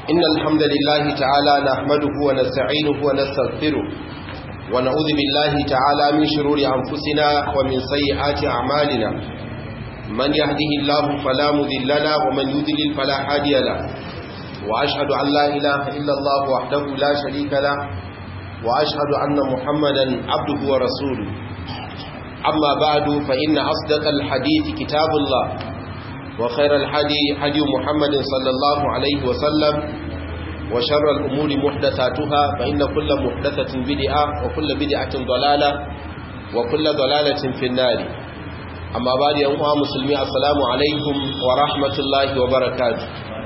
إن الحمد لله تعالى نحمده ونستعينه ونستغفره ونعوذ بالله تعالى من شرور أنفسنا ومن سيئات أعمالنا من يهده الله فلا مذل له ومن يذلل فلا هادي له وأشهد أن لا إله إلا الله وحده لا شريك له وأشهد أن محمدا عبده ورسوله أما بعد فإن أصدق الحديث كتاب الله وخير الحدي حدي محمد صلى الله عليه وسلم وشر الأمور محدثاتها فإن كل محدثة بدعة وكل بدعة ضلالة وكل ضلالة في النار أما بعد يا أمها مسلمي السلام عليكم ورحمة الله وبركاته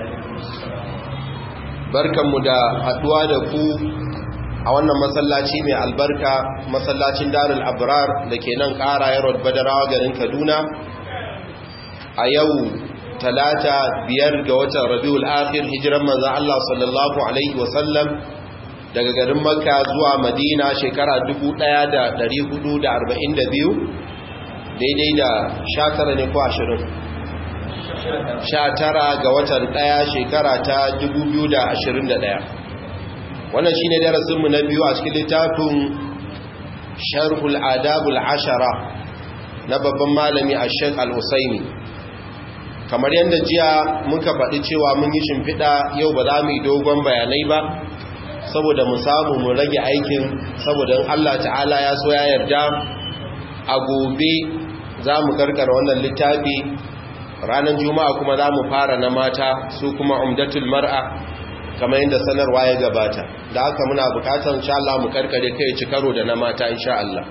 بركة مدى أدوانكم a wannan masallaci mai albarka masallacin darul abrar da ke nan ƙara yarod badarawa garin kaduna a yau talata biyar ga watan rabiul akhir hijiran manzo Allah sallallahu alaihi wasallam daga garin makka zuwa madina shekara 1442 daidai da 19 ne ko 20 19 ga watan 1 shekara ta 2021 wannan shine darasinmu na biyu a cikin littafin sharhul adabul ashara na babban malami a shek al-usaini kamar yadda jiya muka faɗi cewa mun yi shimfiɗa yau ba za mu yi dogon bayanai ba saboda mu samu mu rage aikin saboda in Allah ta'ala ya so ya yarda a gobe za mu karkara wannan littafi ranar juma'a kuma za mu fara na mata su kuma umdatul mar'a kamar yadda sanarwa ya gabata da haka muna bukatar insha Allah mu karkare kai ci karo da na mata insha Allah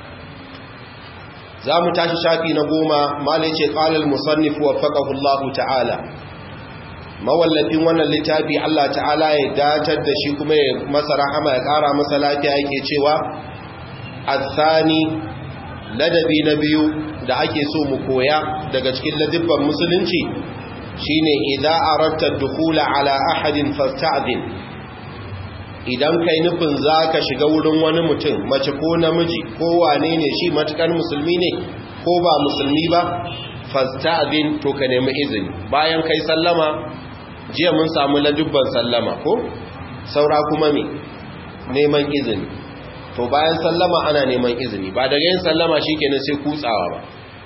za mu tashi shafi na goma malai ce qalal musannif waffaqahu Allah ta'ala mawallafin wannan littafi Allah ta'ala ya datar da shi kuma ya masa rahama ya kara masa lafiya yake cewa athani ladabi na biyu da ake so mu koya daga cikin ladibban musulunci shine idza aratta dukhula ala ahadin fasta'din idan kai nufin zaka shiga wurin wani mutum mace ko namiji ko wane ne shi matukar musulmi ne ko ba musulmi ba fasta'din to ka nemi izini bayan kai sallama jiya mun samu ladubban sallama ko saura kuma me neman izini to bayan sallama ana neman izini ba daga yin sallama shikenan sai kutsawa ba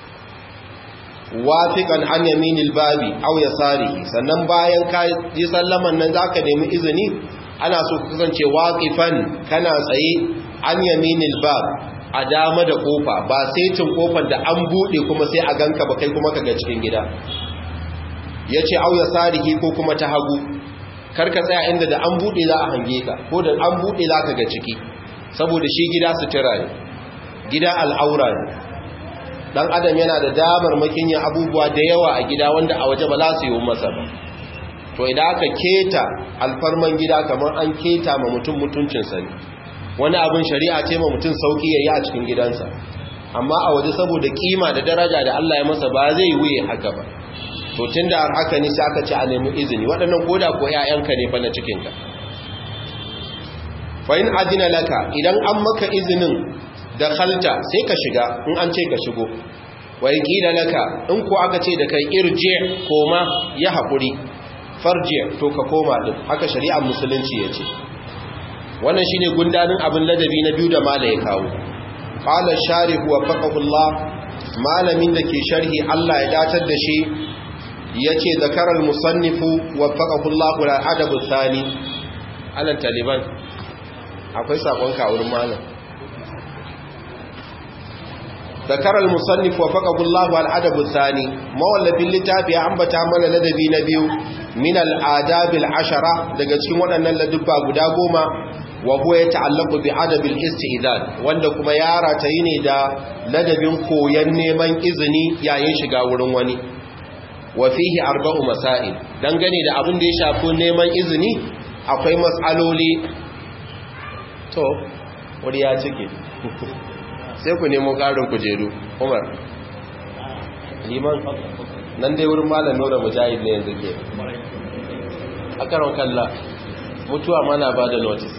wafiqan an yaminil babi aw yasarihi sannan bayan ka ji sallaman nan zaka nemi izini ana so ka kasance waqifan kana tsaye an yaminil bab a dama da kofa ba sai cin kofar da an bude kuma sai a ganka ba kai kuma kaga cikin gida yace aw yasarihi ko kuma ta hagu karka tsaya inda da an bude za a hange ka ko da an bude za ka ga ciki saboda shi gida sutura ne gida al'aura ne dan adam yana da damar makin yin abubuwa da yawa a gida wanda a waje ba za su yi masa ba to idan aka keta alfarman gida kamar an keta ma mutum mutuncinsa ne wani abin shari'a ce ma mutum sauki ya yi a cikin gidansa amma a waje saboda kima da daraja da Allah ya masa ba zai wuye haka ba to tun da haka ne sai aka ci a nemi izini waɗannan koda ko 'ya'yanka ne fa na cikinka fa in adina laka idan an maka izinin da khalta sai ka shiga in an ce ka shigo wai kila laka in ko aka ce da kai irje koma ya haƙuri farje to ka koma din haka shari'ar musulunci ya ce wannan shine gundanin abin ladabi na biyu da mala ya kawo qala sharihu wa faqahullah malamin da ke sharhi Allah ya datar da shi yace zakaral musannifu wa faqahullah la adabu thani alan taliban akwai sakon ka wurin malam ذكر المصنف وفقه الله الادب الثاني مولف اللتافي ambata mana ladabi na biyu min al-adab al-ashara daga cikin waɗannan ladubba guda goma wa huwa yata'allaqu bi adab al-istizan wanda kuma ya ratayi ne da ladabin koyan neman izini yayin shiga wurin wani wa fihi arba'u masail dangane da abin da ya shafi neman izini akwai mas'aloli to wuri ya cike sai ku nemo ƙarin kujeru umar liman nan dai wurin malam nura mujahid ne yanzu ke a karon kalla mutuwa mana ba da notice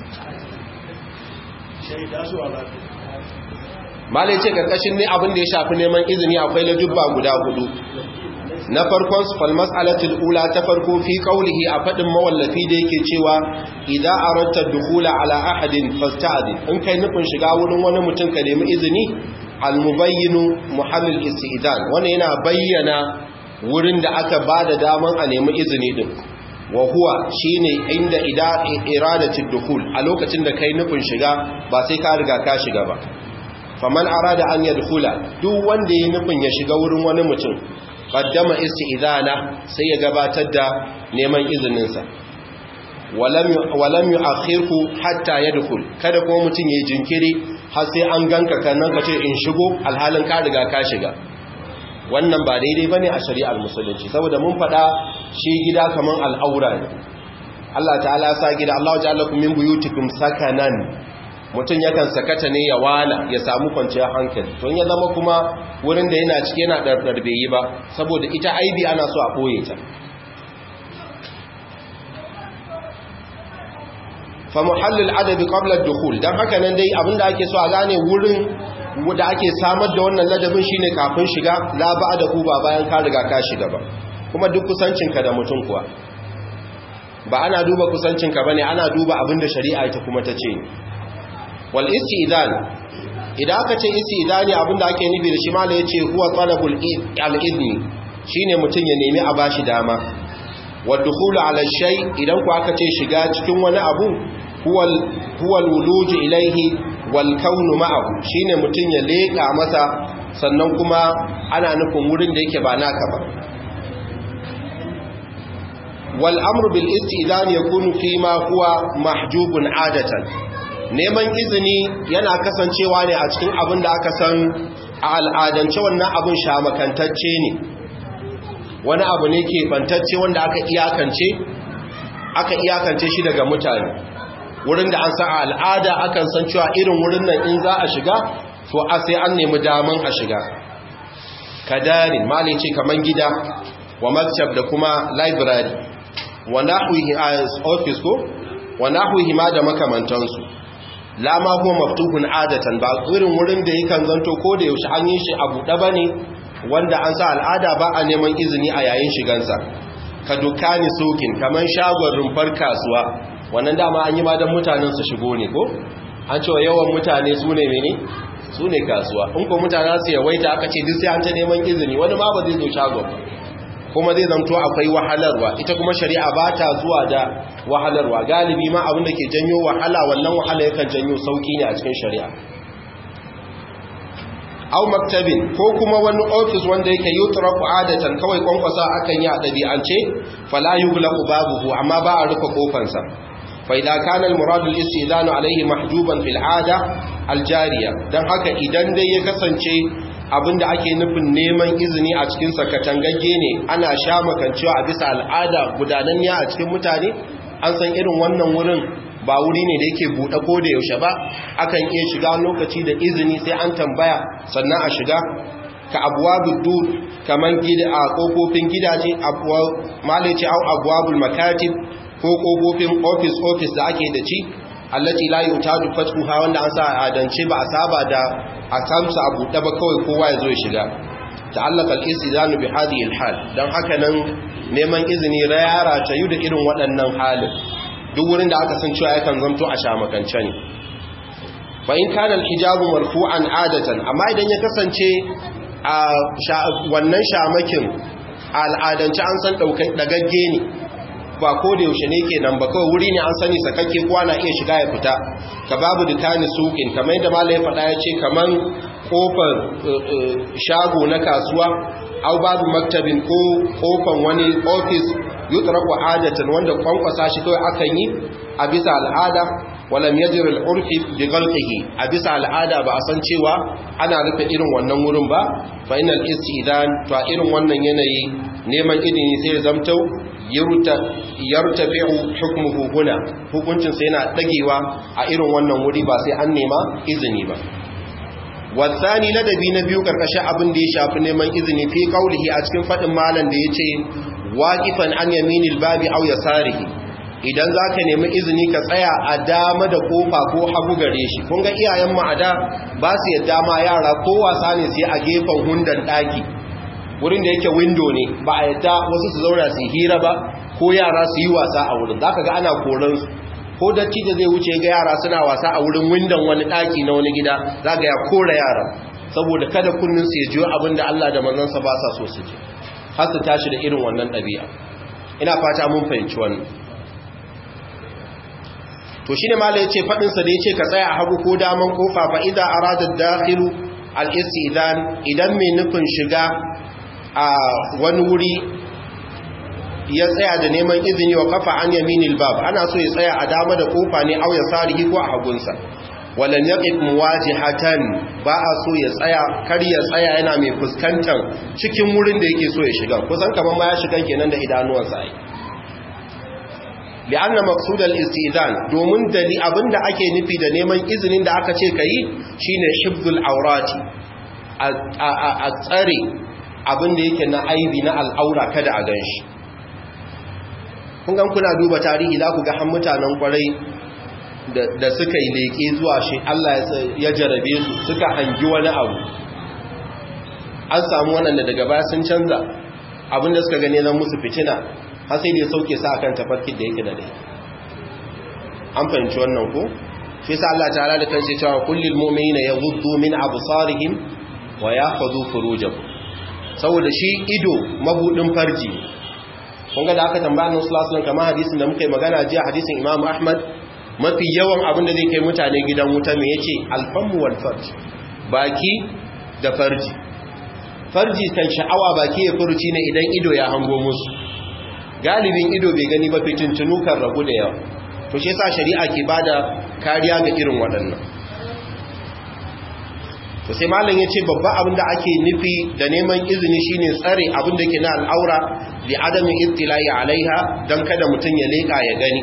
malai ce karkashin ne abin da ya shafi neman izini akwai lajubba guda hudu na farkon su fal mas'alatul ula ta farko fi qawlihi a fadin mawallafi da yake cewa idza aratta dukhula ala ahadin fasta'din in kai nufin shiga wurin wani mutum ka nemi izini al mubayyinu muhallil isti'dan wannan yana bayyana wurin da aka bada daman a nemi izini din wa huwa shine inda ida iradatul dukhul a lokacin da kai nufin shiga ba sai ka riga ka shiga ba faman arada an yadkhula duk wanda yayin nufin ya shiga wurin wani mutum qaddama isti'dana sai ya gabatar da neman izinin sa walam walam yu'akhirhu hatta yadkhul kada ko mutum yayi jinkiri har sai an ganka kannan ka ce in shigo alhalin ka riga ka shiga wannan ba daidai bane a shari'ar musulunci saboda mun faɗa shi gida kaman al'aura ne Allah ta'ala ya sa gida Allah ja'alakum min buyutikum sakanan mutum yakan sakata ne ya wala ya samu kwanciyar hankali to ya zama kuma wurin da yana cike yana dardarbe yi ba saboda ita aibi ana so a koye ta fa muhallil adabi qabla ad-dukhul dan haka nan dai abinda ake so a gane wurin da ake samar da wannan ladabin shine kafin shiga la ba'da ku ba bayan ka riga ka shiga ba kuma duk kusancinka da mutum kuwa ba ana duba kusancinka bane ana duba abinda shari'a ita kuma ta ce wal istidan idan aka ce istidani abinda ake nufi da shi mala yace huwa talabul al-idni shine mutun ya nemi a bashi dama wa dukhulu ala shay idan ku aka ce shiga cikin wani abu huwa huwa al-wuluj ilayhi wal kawn ma'ahu shine mutun ya leka masa sannan kuma ana nufin wurin da yake ba naka ba wal amru bil istidan yakunu fi ma huwa mahjubun adatan neman izini yana kasancewa ne a cikin abin da aka san a al'adance wannan abin shamakantacce ne wani abu ne ke bantacce wanda aka iyakance aka iyakance shi daga mutane wurin da an san a al'ada akan san cewa irin wurin nan in za a shiga to a sai an nemi daman a shiga kadarin malin ce kaman gida wa maktab da kuma library wa nahwihi office ko wa nahwihi ma da makamantansu la ma huwa maftuhun adatan ba irin wurin da yakan zanto ko da yaushe an yi shi a buɗe bane wanda an sa al'ada ba a neman izini a yayin shigansa ka dukani sokin kaman shagon rumfar kasuwa wannan dama an yi ma dan mutanen su shigo ne ko an cewa yawan mutane su ne mene su ne kasuwa in ko mutane su yawaita aka ce duk sai an ta neman izini wani ma ba zai zo shagon ba kuma zai zamto akwai wahalarwa ita kuma shari'a ba ta zuwa da wahalarwa galibi ma abinda ke janyo wahala wannan wahala yakan janyo sauki ne a cikin shari'a au maktabin ko kuma wani ofis wanda yake yutraku adatan kawai kwankwasa akan yi a ɗabi'ance fala yughlaqu babuhu amma ba a rufe kofansa fa idza kana al-murad al-istidanu alayhi mahjuban fil 'ada al-jariya dan haka idan dai ya kasance abinda ake nufin neman izini a cikin sakatangagge ne ana sha makancewa a bisa al'ada gudananniya a cikin mutane an san irin wannan wurin ba wuri ne da yake buɗe ko da yaushe ba akan iya shiga lokaci da izini sai an tambaya sannan a shiga ka abuwabul dur kaman gida a kofofin gidaje abuwa malaci au abuwabul makatib ko kofofin office office da ake da ci allati la yutadu fathuha wanda an sa adance ba a saba da a samsa a buɗe ba kawai kowa ya zo ya shiga ta'allaka al-istidanu bi hadhihi al-hal dan haka nan neman izini rayara ta yi da irin waɗannan halin duk wurin da aka san cewa yakan zanto a shamakance ne fa in kana al-hijabu marfu'an adatan amma idan ya kasance a wannan shamakin al'adance an san dagagge ne ba ko da yaushe ne ke nan ba kawai wuri ne an sani sakakke kowa na iya shiga ya fita ka babu dukani sukin kamar yadda malai faɗa ya ce kamar kofar shago na kasuwa au babu maktabin ko kofan wani ofis yutraku adatan wanda kwankwasa shi kawai akan yi a bisa al'ada walam yajri al-urfi bi ghalqihi a bisa al'ada ba a san cewa ana rufe irin wannan wurin ba fa inal istidan to a irin wannan yanayi neman idini sai ya zamto yartafi'u hukmuhu huna hukuncin sai yana dagewa a irin wannan wuri ba sai an nema izini ba wasani ladabi na biyu karkashin abin da ya shafi neman izini fi kaulihi a cikin fadin malam da yace waqifan an yaminil babi aw yasarihi idan zaka nemi izini ka tsaya a dama da kofa ko hagu gare shi kun ga iyayen mu a da ba su yadda ma yara ko wasa ne sai a gefen hundan daki wurin da yake window ne ba a yadda wasu su zauna su hira ba ko yara su yi wasa a wurin za ka ga ana koransu ko datti da zai wuce ga yara suna wasa a wurin windon wani ɗaki na wani gida za ga ya kora yara saboda kada kunnin su ya jiyo abin da Allah da manzansa ba sa so su ji har su tashi da irin wannan ɗabi'a ina fata mun fahimci wannan to shine mala yace fadin sa da yace ka tsaya a hagu ko daman kofa fa idza arada dakhilu al-istidan idan mai nufin shiga a wani wuri ya tsaya da neman izini wa kafa an yaminil bab ana so ya tsaya a dama da kofa ne au ya sarihi ko a hagunsa walan yaqif muwajihatan ba a so ya tsaya kar ya tsaya yana mai fuskantar cikin wurin da yake so ya shiga kusan kaman ma ya shiga kenan da idanuwansa ai li'anna maqsud al-istizan domin dali abinda ake nufi da neman izinin da aka ce kai shine hifzul awrati a tsare abinda yake na aibi na al'aura kada a ganshi kun gan kuna duba tarihi za ku ga han mutanen kwarai da suka yi leƙe zuwa shi Allah ya jarabe su suka hangi wani abu an samu wannan da daga baya sun canza abinda suka gane zan musu fitina har sai da ya sauke sa akan tafarkin da yake da dai an fahimci wannan ko shi sa Allah ta'ala da kanshi cewa kullil mu'minina yaghuddu min absarihim wa yahfazu furujahum saboda shi ido mabudin farji kun ga da aka tambaya annabi sallallahu alaihi wasallam kamar hadisin da muka yi magana jiya hadisin Imam Ahmad mafi yawan abin da zai kai mutane gidan wuta me yace alfamu wal farj baki da farji farji kan sha'awa baki ya furuci ne idan ido ya hango musu galibin ido bai gani ba fitintunu kan ragu da yawa to shi yasa shari'a ke bada kariya ga irin waɗannan to sai malam yace babba abin da ake nufi da neman izini shine tsare abin da ke na al'aura li adami ittila'i alaiha dan kada mutun ya leka ya gani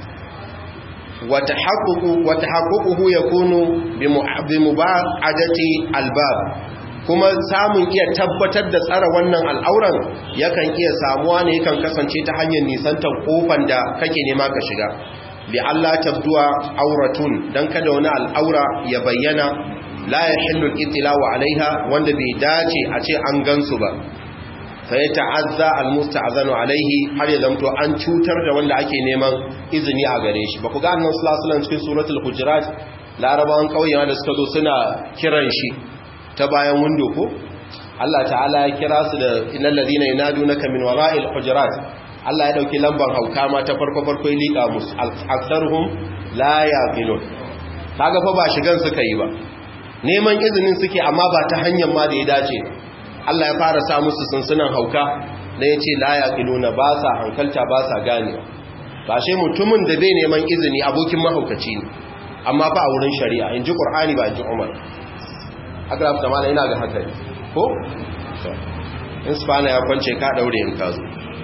wa tahaqququ wa tahaqququhu yakunu bi mubadati albab kuma samun iya tabbatar da tsara wannan al'auran yakan iya samuwa ne yakan kasance ta hanyar nisantar kofan da kake nema ka shiga bi Allah tabduwa auratun dan kada wani al'aura ya bayyana la yahillu al-ittila'u alaiha wanda bai dace a ce an gansu ba fa ya ta'azza al-musta'zanu alaihi har ya zamto an cutar da wanda ake neman izini a gare shi ba ku ga annabi sallallahu alaihi wasallam cikin suratul hujurat larabawan kauyewa da suka zo suna kiran shi ta bayan windo ko Allah ta'ala ya kira su da innal ladina yanadunaka min wara'il hujurat Allah ya dauki lambar hauka ma ta farko farko ya lika musu aktsaruhum la yaqilun kaga fa ba shigan suka yi ba neman izinin suke amma ba ta hanyar ma da ya dace Allah ya fara sa musu sunsunan hauka da ya ce la yaqiluna ba sa hankalta ba sa gane ba shi mutumin da bai neman izini abokin mahaukaci ne amma fa a wurin shari'a in ji qur'ani ba in ji umar haka da mala ina ga haka ne ko in spana ya kwance ka daure in ka zo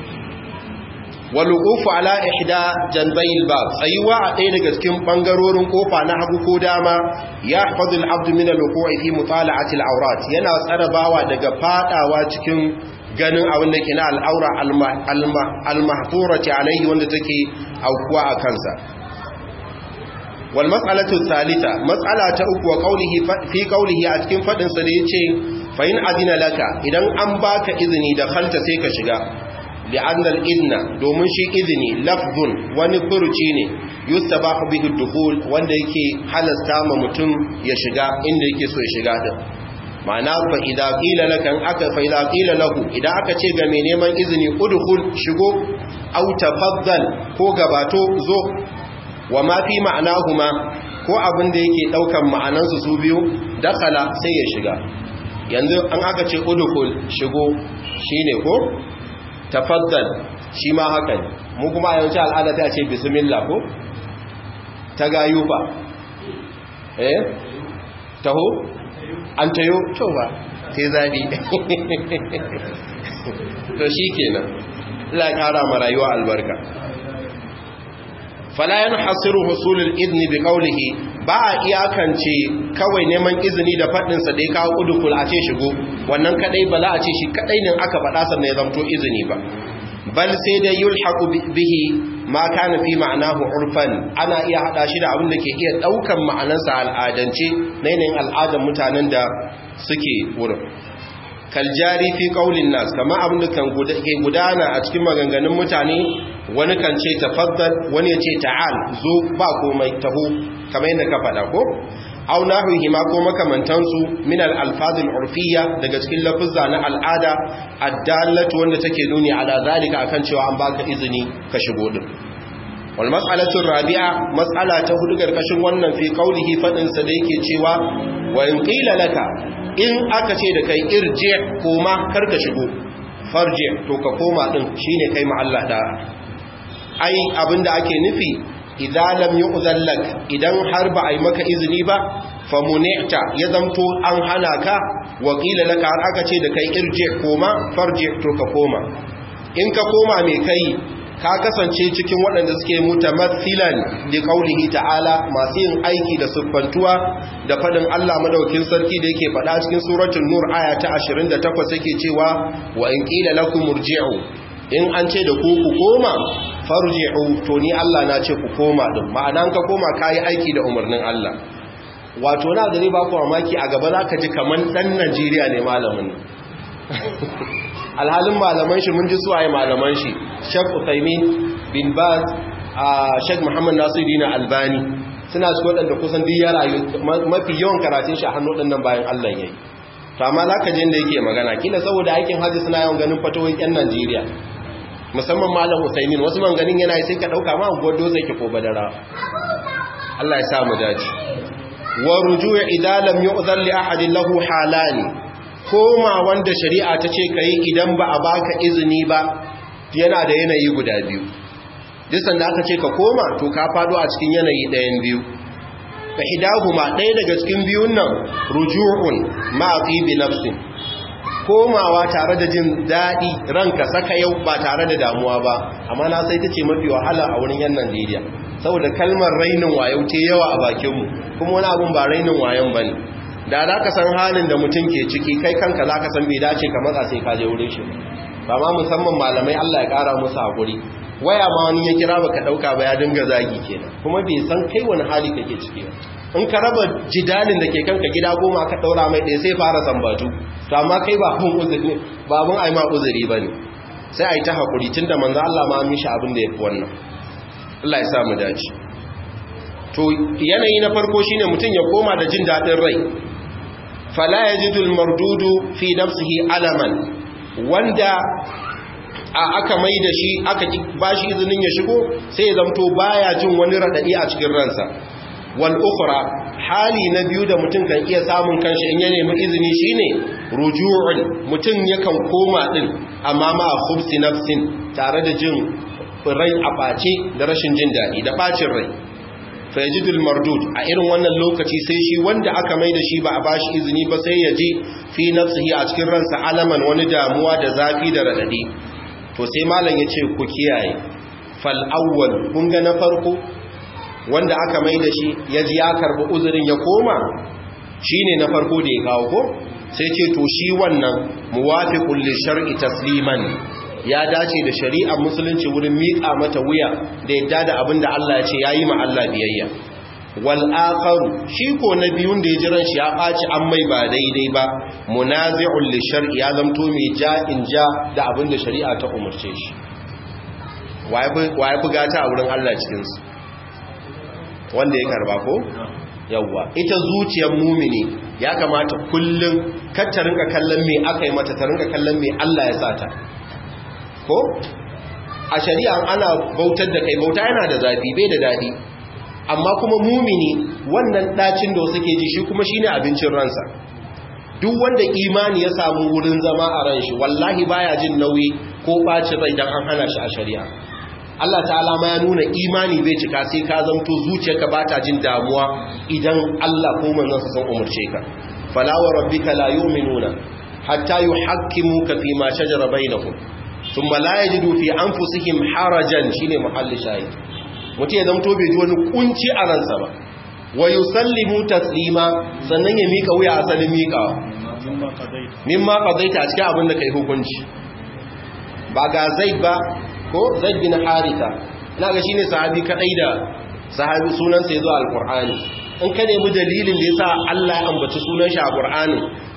waluqufu ala ihda janbayil bab tsayuwa a ɗaya daga cikin bangarorin kofa na hagu ko dama ya fadul abdu min alwuqu'i fi mutala'ati alawrat yana tsarabawa daga fadawa cikin ganin abin da ke na al'aura al-mahfurati alaihi wanda take aukuwa a kansa wal mas'alatu thalitha mas'ala ta uku wa qawlihi fi qawlihi a cikin fadin sa da yace fa in adina laka idan an baka izini da khalta sai ka shiga li'anna al-idna domin shi izini lafzun wani furuci ne yustabahu bihi ad-dukhul wanda yake halasta ma mutum ya shiga inda yake so ya shiga din ma'ana fa idza qila laka aka fa idza qila lahu idan aka ce ga mai neman izini udkhul shigo aw tafaddal ko gabato zo wa ma fi ma'anahuma ko abin da yake daukan ma'anansu su biyu dakala sai ya shiga yanzu an aka ce udkhul shigo shine ko tafaddal shi ma haka ne mu kuma a yawanci al'ada ta ce bismillah ko ta gayu ba eh taho an tayo to ba sai zabi to shi kenan Allah ya kara ma rayuwa albarka fala yanhasiru husulul idni bi qawlihi ba a iyakance kawai neman izini da fadin sa da ya kawo udukul a ce shigo wannan kadai ba za a ce shi kadai ne aka fada sannan ya zamto izini ba bal sai da yulhaqu bihi ma kana fi ma'anahu urfan ana iya hada shi da abin da ke iya daukan ma'anarsa al'adance na yanayin al'adar mutanen da suke wurin kaljari fi qaulin nas kama abin da kan ke gudana a cikin maganganun mutane wani kan ce tafaddal wani ya ce ta'al zo ba komai taho kamar yadda ka faɗa ko aw nahwihi ma ko makamantansu min al-alfaz al-urfiyya daga cikin lafuzza na al'ada addallatu wanda take nuni ala zalika akan cewa an baka izini ka shigo din wal mas'alatu rabi'a mas'ala ta hudu garkashin wannan fi qaulihi fadin sa da yake cewa wa in qila laka in aka ce da kai irji koma karka shigo farji to ka koma din shine kai ma Allah da ai abinda ake nufi idan lam yu'zan lak idan har ba ai maka izini ba fa munita ya zamto an hana ka wa qila laka har aka ce da kai irji koma farji to ka koma in ka koma me kai ka kasance cikin waɗanda suke mutamathilan da kaulihi ta'ala masu yin aiki da siffantuwa da faɗin Allah madaukin sarki da yake faɗa cikin suratul nur aya ta 28 yake cewa wa in qila lakum murji'u in an ce da ku ku koma farji'u to ni Allah na ce ku koma din ma'ana ka koma kai aiki da umarnin Allah wato na gari ba ku mamaki a gaba zaka ji kaman dan Najeriya ne malamin alhalin malaman shi mun ji suwaye malaman shi Sheikh Uthaymeen bin Baz a Sheikh Muhammad Nasiruddin Albani suna cikin wadanda kusan duk ya rayu mafi yawan karatun shi a hannun wadannan bayan Allah yayi to amma zaka je inda yake magana kila saboda aikin haji suna yawan ganin fatawoyin yan Najeriya musamman malam Uthaymeen wasu man ganin yana sai ka dauka ma godo zai ki ko badara Allah ya sa mu dace wa ruju' idza lam yu'dhan li ahadin lahu halani koma wanda shari'a ta ce ka yi idan ba a baka izini ba yana da yanayi guda biyu disan da aka ce ka koma to ka fado a cikin yanayi ɗayan biyu fa hidahuma ɗaya daga cikin biyun nan ruju'un ma'afi bi nafsin komawa tare da jin daɗi ranka saka yau ba tare da damuwa ba amma na sai ta ce mafi wahala a wurin yan Najeriya saboda kalmar rainin wayo ce yawa a bakinmu kuma wani abun ba rainin wayon bane da za ka san halin da mutum ke ciki kai kanka za ka san bai dace ka matsa sai ka je wurin shi ba ma musamman malamai Allah ya kara musu hakuri waya ma wani ya kira baka dauka ba ya dinga zagi kenan kuma bai san kai wani hali kake ciki ba in ka raba jidalin da ke kanka gida goma ka daura mai ɗaya sai fara sambatu to amma kai ba mun uzuri ba mun ai ma uzuri bane sai ai ta hakuri tunda manzo Allah ma mishi abin da yafi wannan Allah ya sa mu dace to yanayi na farko shine mutum ya koma da jin dadin rai fala yajidul mardudu fi nafsihi alaman wanda a aka mai da shi aka bashi izinin ya shigo sai ya zamto baya jin wani radadi a cikin ransa wal ukhra hali na biyu da mutum kan iya samun kanshi in ya nemi izini shine ruju'un mutum yakan koma din amma ma khubsi nafsin tare da jin rai a bace da rashin jin dadi da bacin rai fayajidul mardud a irin wannan lokaci sai shi wanda aka mai da shi ba a bashi izini ba sai ya ji fi nafsihi a cikin ransa alaman wani damuwa da zafi da radadi to sai malam ya ce ku kiyaye fal awwal kun ga na farko wanda aka mai da shi ya ji ya karbi uzurin ya koma shine na farko da ya kawo ko sai ce to shi wannan muwafiqul li shar'i tasliman ya dace da shari'ar musulunci wurin miƙa mata wuya da yadda da abin da Allah ya ce yayi ma Allah biyayya wal akharu shi ko na biyun da ya jiran shi ya ɓaci an mai ba daidai ba munazi'ul li shar'i ya zamto mai ja in ja da abin da shari'a ta umarce shi waye buga ta a wurin Allah cikin su wanda ya karba ko yawwa ita zuciyar mumini ya kamata kullum kar ta rinka kallon me aka yi mata ta rinka kallon me Allah ya sata ko a shari'a ana bautar da kai bauta yana da zafi bai da dadi amma kuma mumini wannan dacin da suke ji shi kuma shine abincin ransa duk wanda imani ya samu wurin zama a ran shi wallahi baya jin nauyi ko bacin rai dan an hana shi a shari'a Allah ta'ala ma ya nuna imani bai cika sai ka zanto zuciyarka ba ta jin damuwa idan Allah ko manzon sa san umurce ka fala wa rabbika la yu'minuna hatta yuhakkimuka fi ma shajara bainahum thumma la yajidu fi anfusihim harajan shine muhalli shahid mutum ya zamto bai ji wani kunci a ransa ba wa yusallimu taslima sannan ya mika wuya asalin mikawa mimma qadaita a cikin abin da kai hukunci ba ga zaid ba ko zaid bin haritha ina ga shine sahabi kadai da sahabi sunan sa yazo alqur'ani in ka nemi dalilin da yasa Allah ya ambaci sunan shi a qur'ani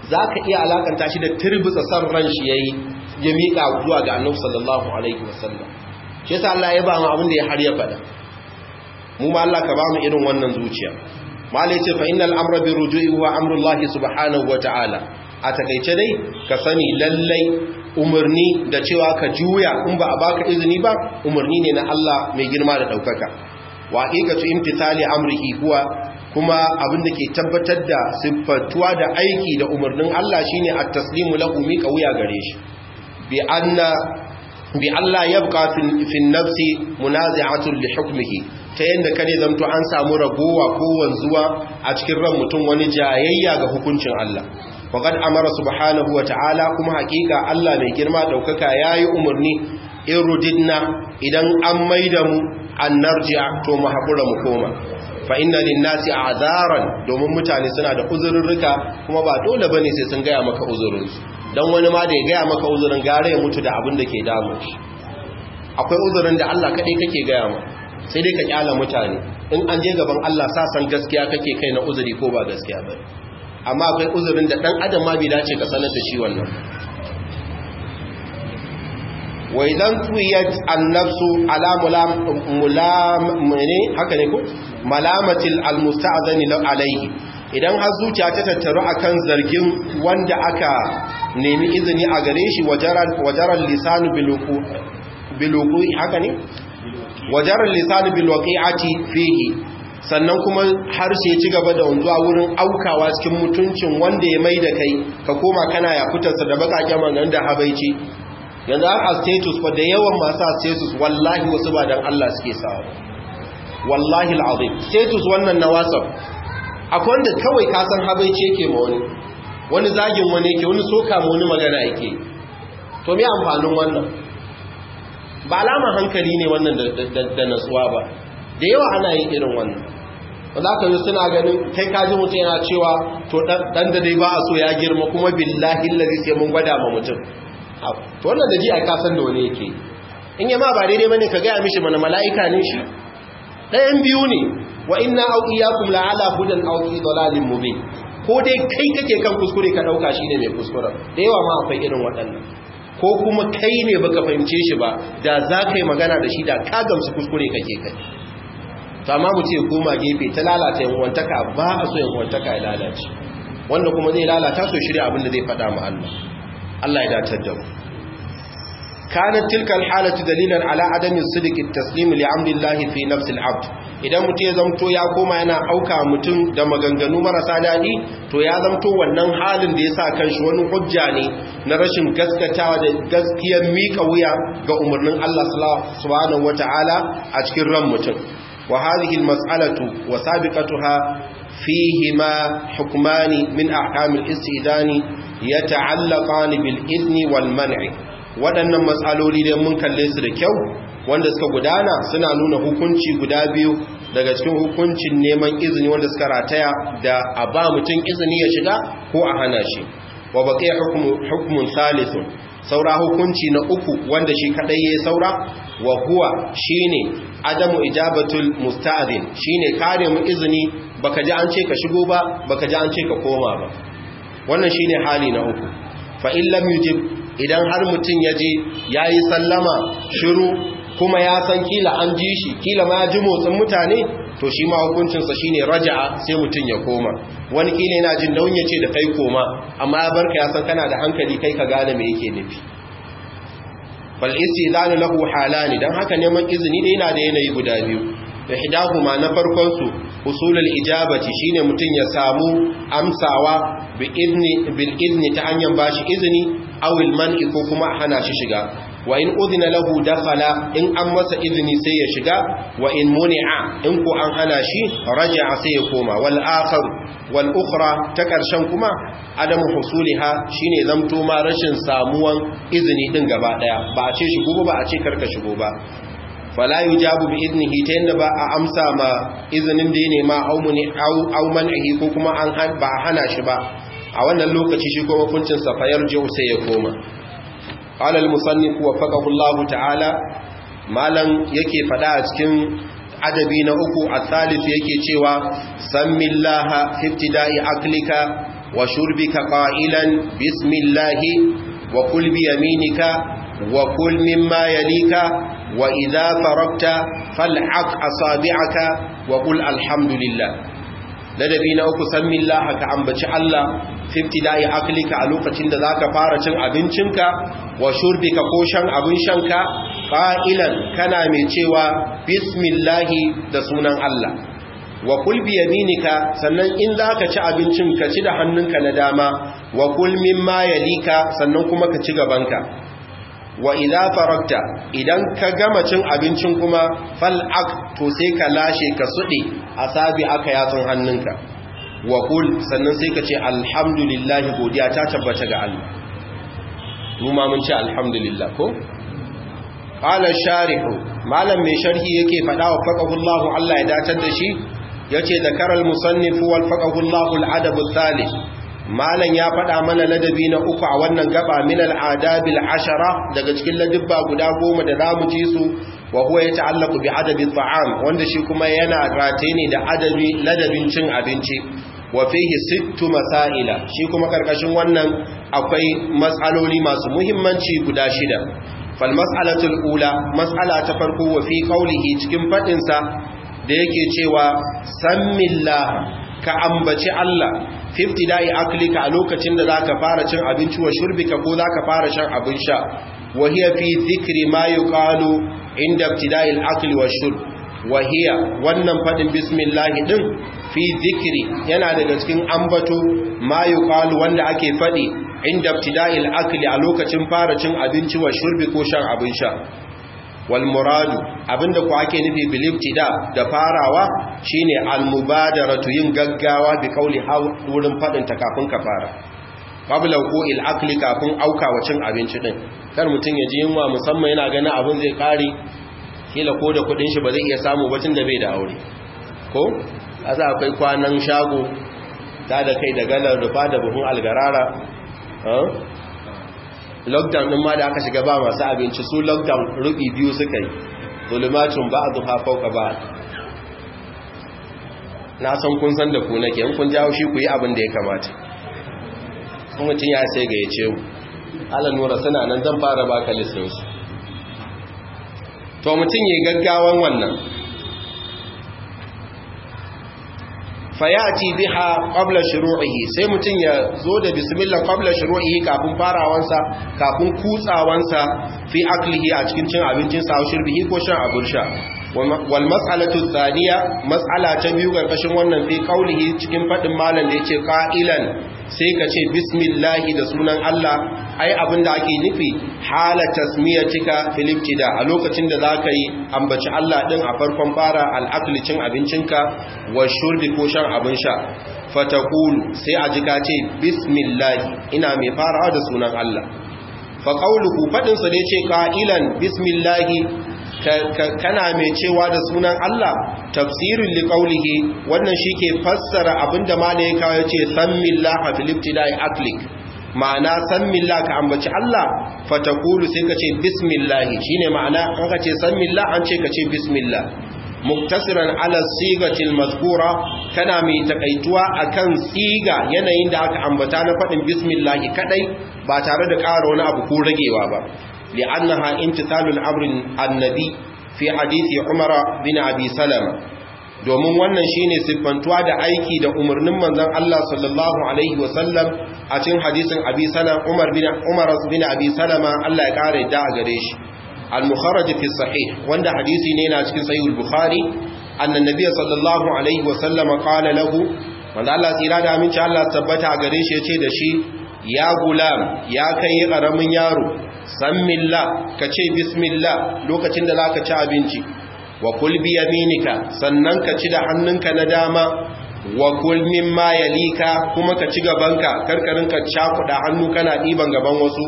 zaka iya alakanta shi da turbitsa san ran shi yayi ya mika zuwa ga Annabi sallallahu alaihi wasallam shi yasa Allah ya ba mu abin da ya har ya faɗa mu ma Allah ka ba mu irin wannan zuciya mala yace fa innal amra bi ruju'i wa amrullahi subhanahu wa ta'ala a takeice dai ka sani lallai umarni da cewa ka juya in ba a baka izini ba umarni ne na Allah mai girma da daukaka wa haqiqatu imtithali amrihi huwa kuma abin da ke tabbatar da siffatuwa da aiki da umarnin Allah shine at-taslimu lahu mi wuya gare shi bi anna bi Allah yabqa fi nafsi munazi'atun li hukmihi ta yanda kare zamto an samu ragowa ko wanzuwa a cikin ran mutum wani jayayya ga hukuncin Allah faqad amara subhanahu wa ta'ala kuma hakika Allah mai girma daukaka yayi umarni irudidna idan an maida mu an narji'a to mu hakura mu koma fa inna lin-nasi a'zaran domin mutane suna da uzurrurruka kuma ba dole bane sai sun gaya maka uzurinsu dan wani ma da ya gaya maka uzurin gare ya mutu da abin da ke damun shi akwai uzurin da Allah kadai kake gaya ma sai dai ka kyala mutane in an je gaban Allah sa san gaskiya kake kai na uzuri ko ba gaskiya ba amma akwai uzurin da dan adam ma bai dace ka sanar da shi wannan wa idan tuwiyat an-nafsu ala mulam mulam ne haka ne ko malamatil almusta'zani alayhi idan har zuciya ta tattaru akan zargin wanda aka nemi izini a gare shi wajaran lisanu biluku haka ne wajaran lisanu bilwaqi'ati fihi sannan kuma harshe ci gaba da wanzuwa wurin aukawa cikin mutuncin wanda ya mai da kai ka koma kana ya fitarsa da bakaken magan da habaici yanzu a status fa da yawan masu status wallahi wasu ba dan Allah suke sawa wallahi al'azim status wannan na whatsapp akwai wanda kawai kasan habaici yake ma wani wani zagin wani yake wani soka ma wani magana yake to me amfanin wannan ba alama hankali ne wannan da natsuwa ba da yawa ana yin irin wannan wanda aka yi suna ganin kai kaji mutum yana cewa to dan da dai ba a so ya girma kuma billahi lalzi sai mun gwada ma mutum to wannan da ji a kasan da wani yake in yama ba daidai bane ka gaya mishi mana mala'ika ne shi ɗayan biyu ne wa inna au iyyakum la'ala hudan aw fi dalalin mubin ko dai kai kake kan kuskure ka dauka shine mai kuskure da yawa ma akwai irin waɗannan ko kuma kai ne baka fahimce shi ba da za ka yi magana da shi da ka gamsu kuskure kake kai to amma mu ce goma gefe ta lalata yan wantaka ba a so yan wantaka ya lalace wanda kuma zai lalata so shirya abin da zai faɗa mu Allah Allah ya dace da mu كانت تلك الحالة دليلا على عدم الصدق التسليم لأمر الله في نفس العبد idan mutum ya zamto ya koma yana auka mutum da maganganu marasa daɗi to ya zamto wannan halin da ya sa kanshi wani hujja ne na rashin gaskatawa da gaskiyar miƙa wuya ga umarnin Allah subhanahu wata'ala a cikin ran mutum wa hadhihi almas'alatu wa sabiqatuha fihima hukmani min ahkamil istidani yata'allaqani bil idni wal man'i waɗannan matsaloli da mun kalle su da kyau wanda suka gudana suna nuna hukunci guda biyu daga cikin hukuncin neman izini wanda suka rataya da a ba mutum izini ya shiga ko a hana shi wa baqiya hukmun salithun saura hukunci na uku wanda shi kadai yayi saura wa huwa shine adamu ijabatul musta'zin shine kare mu izini baka ji an ce ka shigo ba baka ji an ce ka koma ba wannan shine hali na uku fa in lam yujib idan har mutum ya je ya yi sallama shiru kuma ya san kila an ji shi kila ma ya ji motsin mutane to shi ma hukuncinsa shi ne raja'a sai mutum ya koma wani kila yana jin nauyin ya ce da kai koma amma ya barka ya san kana da hankali kai ka gane me yake nufi fal istizanu lahu halani dan haka neman izini da yana da yanayi guda biyu ihdahuma na farkon su usulul ijabati shine mutun ya samu amsawa bi idni bil idni ta hanyar bashi izini aw al man'i ko kuma hana shi shiga wa in udhina lahu dakhala in an masa izini sai ya shiga wa in muni'a in ko an hana shi raja'a sai ya koma wal akhar wal ukhra ta karshen kuma adamu husuliha shine zamto ma rashin samuwan izini din gaba daya ba a ce shigo ba a ce karka shigo ba fala yujabu bi idnihi ta yanda ba a amsa ma izinin da ya nema au man'ihi ko kuma an ba a hana shi ba a wannan lokaci shi kuma hukuncin sa fayar jiu sai ya koma qala al-musannif wa faqahu Allah ta'ala malan yake fada a cikin adabi na uku a thalith yake cewa sammillaha fi ibtida'i aklika wa shurbika qa'ilan bismillahi wa kul bi yaminika wa kul mimma yalika wa idza faragta fal'aq asabi'aka wa qul alhamdulillah ladabi na uku san millaha ka ambaci Allah fiftida'i aklika a lokacin da zaka fara cin abincinka wa shurbika ko shan abin shanka qa'ilan kana mai cewa bismillahi da sunan Allah wa kul bi yaminika sannan in zaka ci abincin ka ci da hannunka na dama wa kul mimma yalika sannan kuma ka ci gabanka wa idza faragta idan ka gama cin abincin kuma fal'ak to sai ka lashe ka sude asabi aka yatsun hannunka wa kul sannan sai ka ce alhamdulillah godiya ta tabbata ga Allah mu ma mun ce alhamdulillah ko qala sharihu malam mai sharhi yake fada wa faqahullahu Allah ya datar da shi yace zakaral musannif wal faqahullahu al adab al thalith malan ya fada mana ladabi na uku a wannan gaba min al adabil ashara daga cikin ladabba guda goma da zamu ji su wa huwa yata'allaqu bi adabi ta'am wanda shi kuma yana rataye ne da adabi ladabin cin abinci wa fihi sittu masaila shi kuma karkashin wannan akwai matsaloli masu muhimmanci guda shida fal mas'alatul ula mas'ala ta farko wa fi qawlihi cikin fadin sa da yake cewa sammillah ka ambaci Allah fiftida'i aklika a lokacin da zaka fara cin abinci wa shurbika ko zaka fara shan abin sha wa hiya fi dhikri ma yuqalu inda ibtida'i al-akli wa shurb wa hiya wannan fadin bismillah din fi dhikri yana daga cikin ambato ma yuqalu wanda ake fadi inda ibtida'i al-akli a lokacin fara cin abinci wa shurbi ko shan abin sha wal muradu abinda ku ake nufi bil ibtida da farawa shine al mubadaratu yin gaggawa bi kauli wurin fadin ta kafin ka fara qabla il akli kafin auka wa cin abinci din kar mutun ya ji yunwa musamman yana ganin abin zai kare kila ko da kudin shi ba zai iya samu bacin da bai da aure ko asa akwai kwanan shago ta da kai da galar rufa da buhun algarara lockdown din ma da aka shiga ba masu abinci su lockdown rubi biyu suka yi zulumacin ba a zuha fauka ba na san kun san da ku nake in kun jawo shi ku yi abin da ya kamata sun mutum ya sai ga ya ce ala nura suna nan zan fara baka listinsu to mutum ya gaggawan wannan fayati biha qabla shuru'ihi sai mutun ya zo da bismillah qabla shuru'ihi kafin farawansa kafin kutsawansa fi aklihi a cikin cin abincin sa shirbihi ko shan abun sha wal mas'alatu thaniya mas'ala ta biyu karkashin wannan fi qaulihi cikin fadin malam da yace qa'ilan sai ka ce bismillah da sunan Allah ai abinda ake nufi hala tasmiyatika fil ibtida a lokacin da zaka yi ambaci Allah din a farkon fara al-akli cin abincinka wa shurbi ko shan abin sha fatakulu sai a jika ce bismillah ina mai farawa da sunan Allah fa qawluhu fadin sa da yace qailan bismillah kana mai cewa da sunan Allah tafsirin li qawlihi wannan shike fassara abinda malaika yace sammillaha fil ibtida'i aklik ma'ana sammillah ka ambaci Allah fatakulu sai ka ce bismillah shine ma'ana an ka ce sammillah an ce ka ce bismillah muktasiran ala sigatil mazkura kana mai takaituwa akan siga yanayin da aka ambata na fadin bismillah kadai ba tare da ƙara wani abu ko ragewa ba li'annaha imtithalul amrin annabi fi hadisi umara bin abi salama domin wannan shine siffantuwa da aiki da umarnin manzon Allah sallallahu alaihi wasallam a cikin hadisin abi salama umar bin umar bin abi salama Allah ya kare da a gare shi al-mukharraj fi sahih wanda hadisi ne yana cikin sahih al-bukhari annan nabiy sallallahu alaihi wasallam qala lahu wanda Allah tsira da aminci Allah tabbata a gare shi yace da shi ya gulam ya kai karamin yaro sammillah kace bismillah lokacin da zaka ci abinci wa kul bi yaminika sannan ka ci da hannunka na dama wa kul mimma yalika kuma ka ci gabanka karkarin ka cakuda hannu kana diban gaban wasu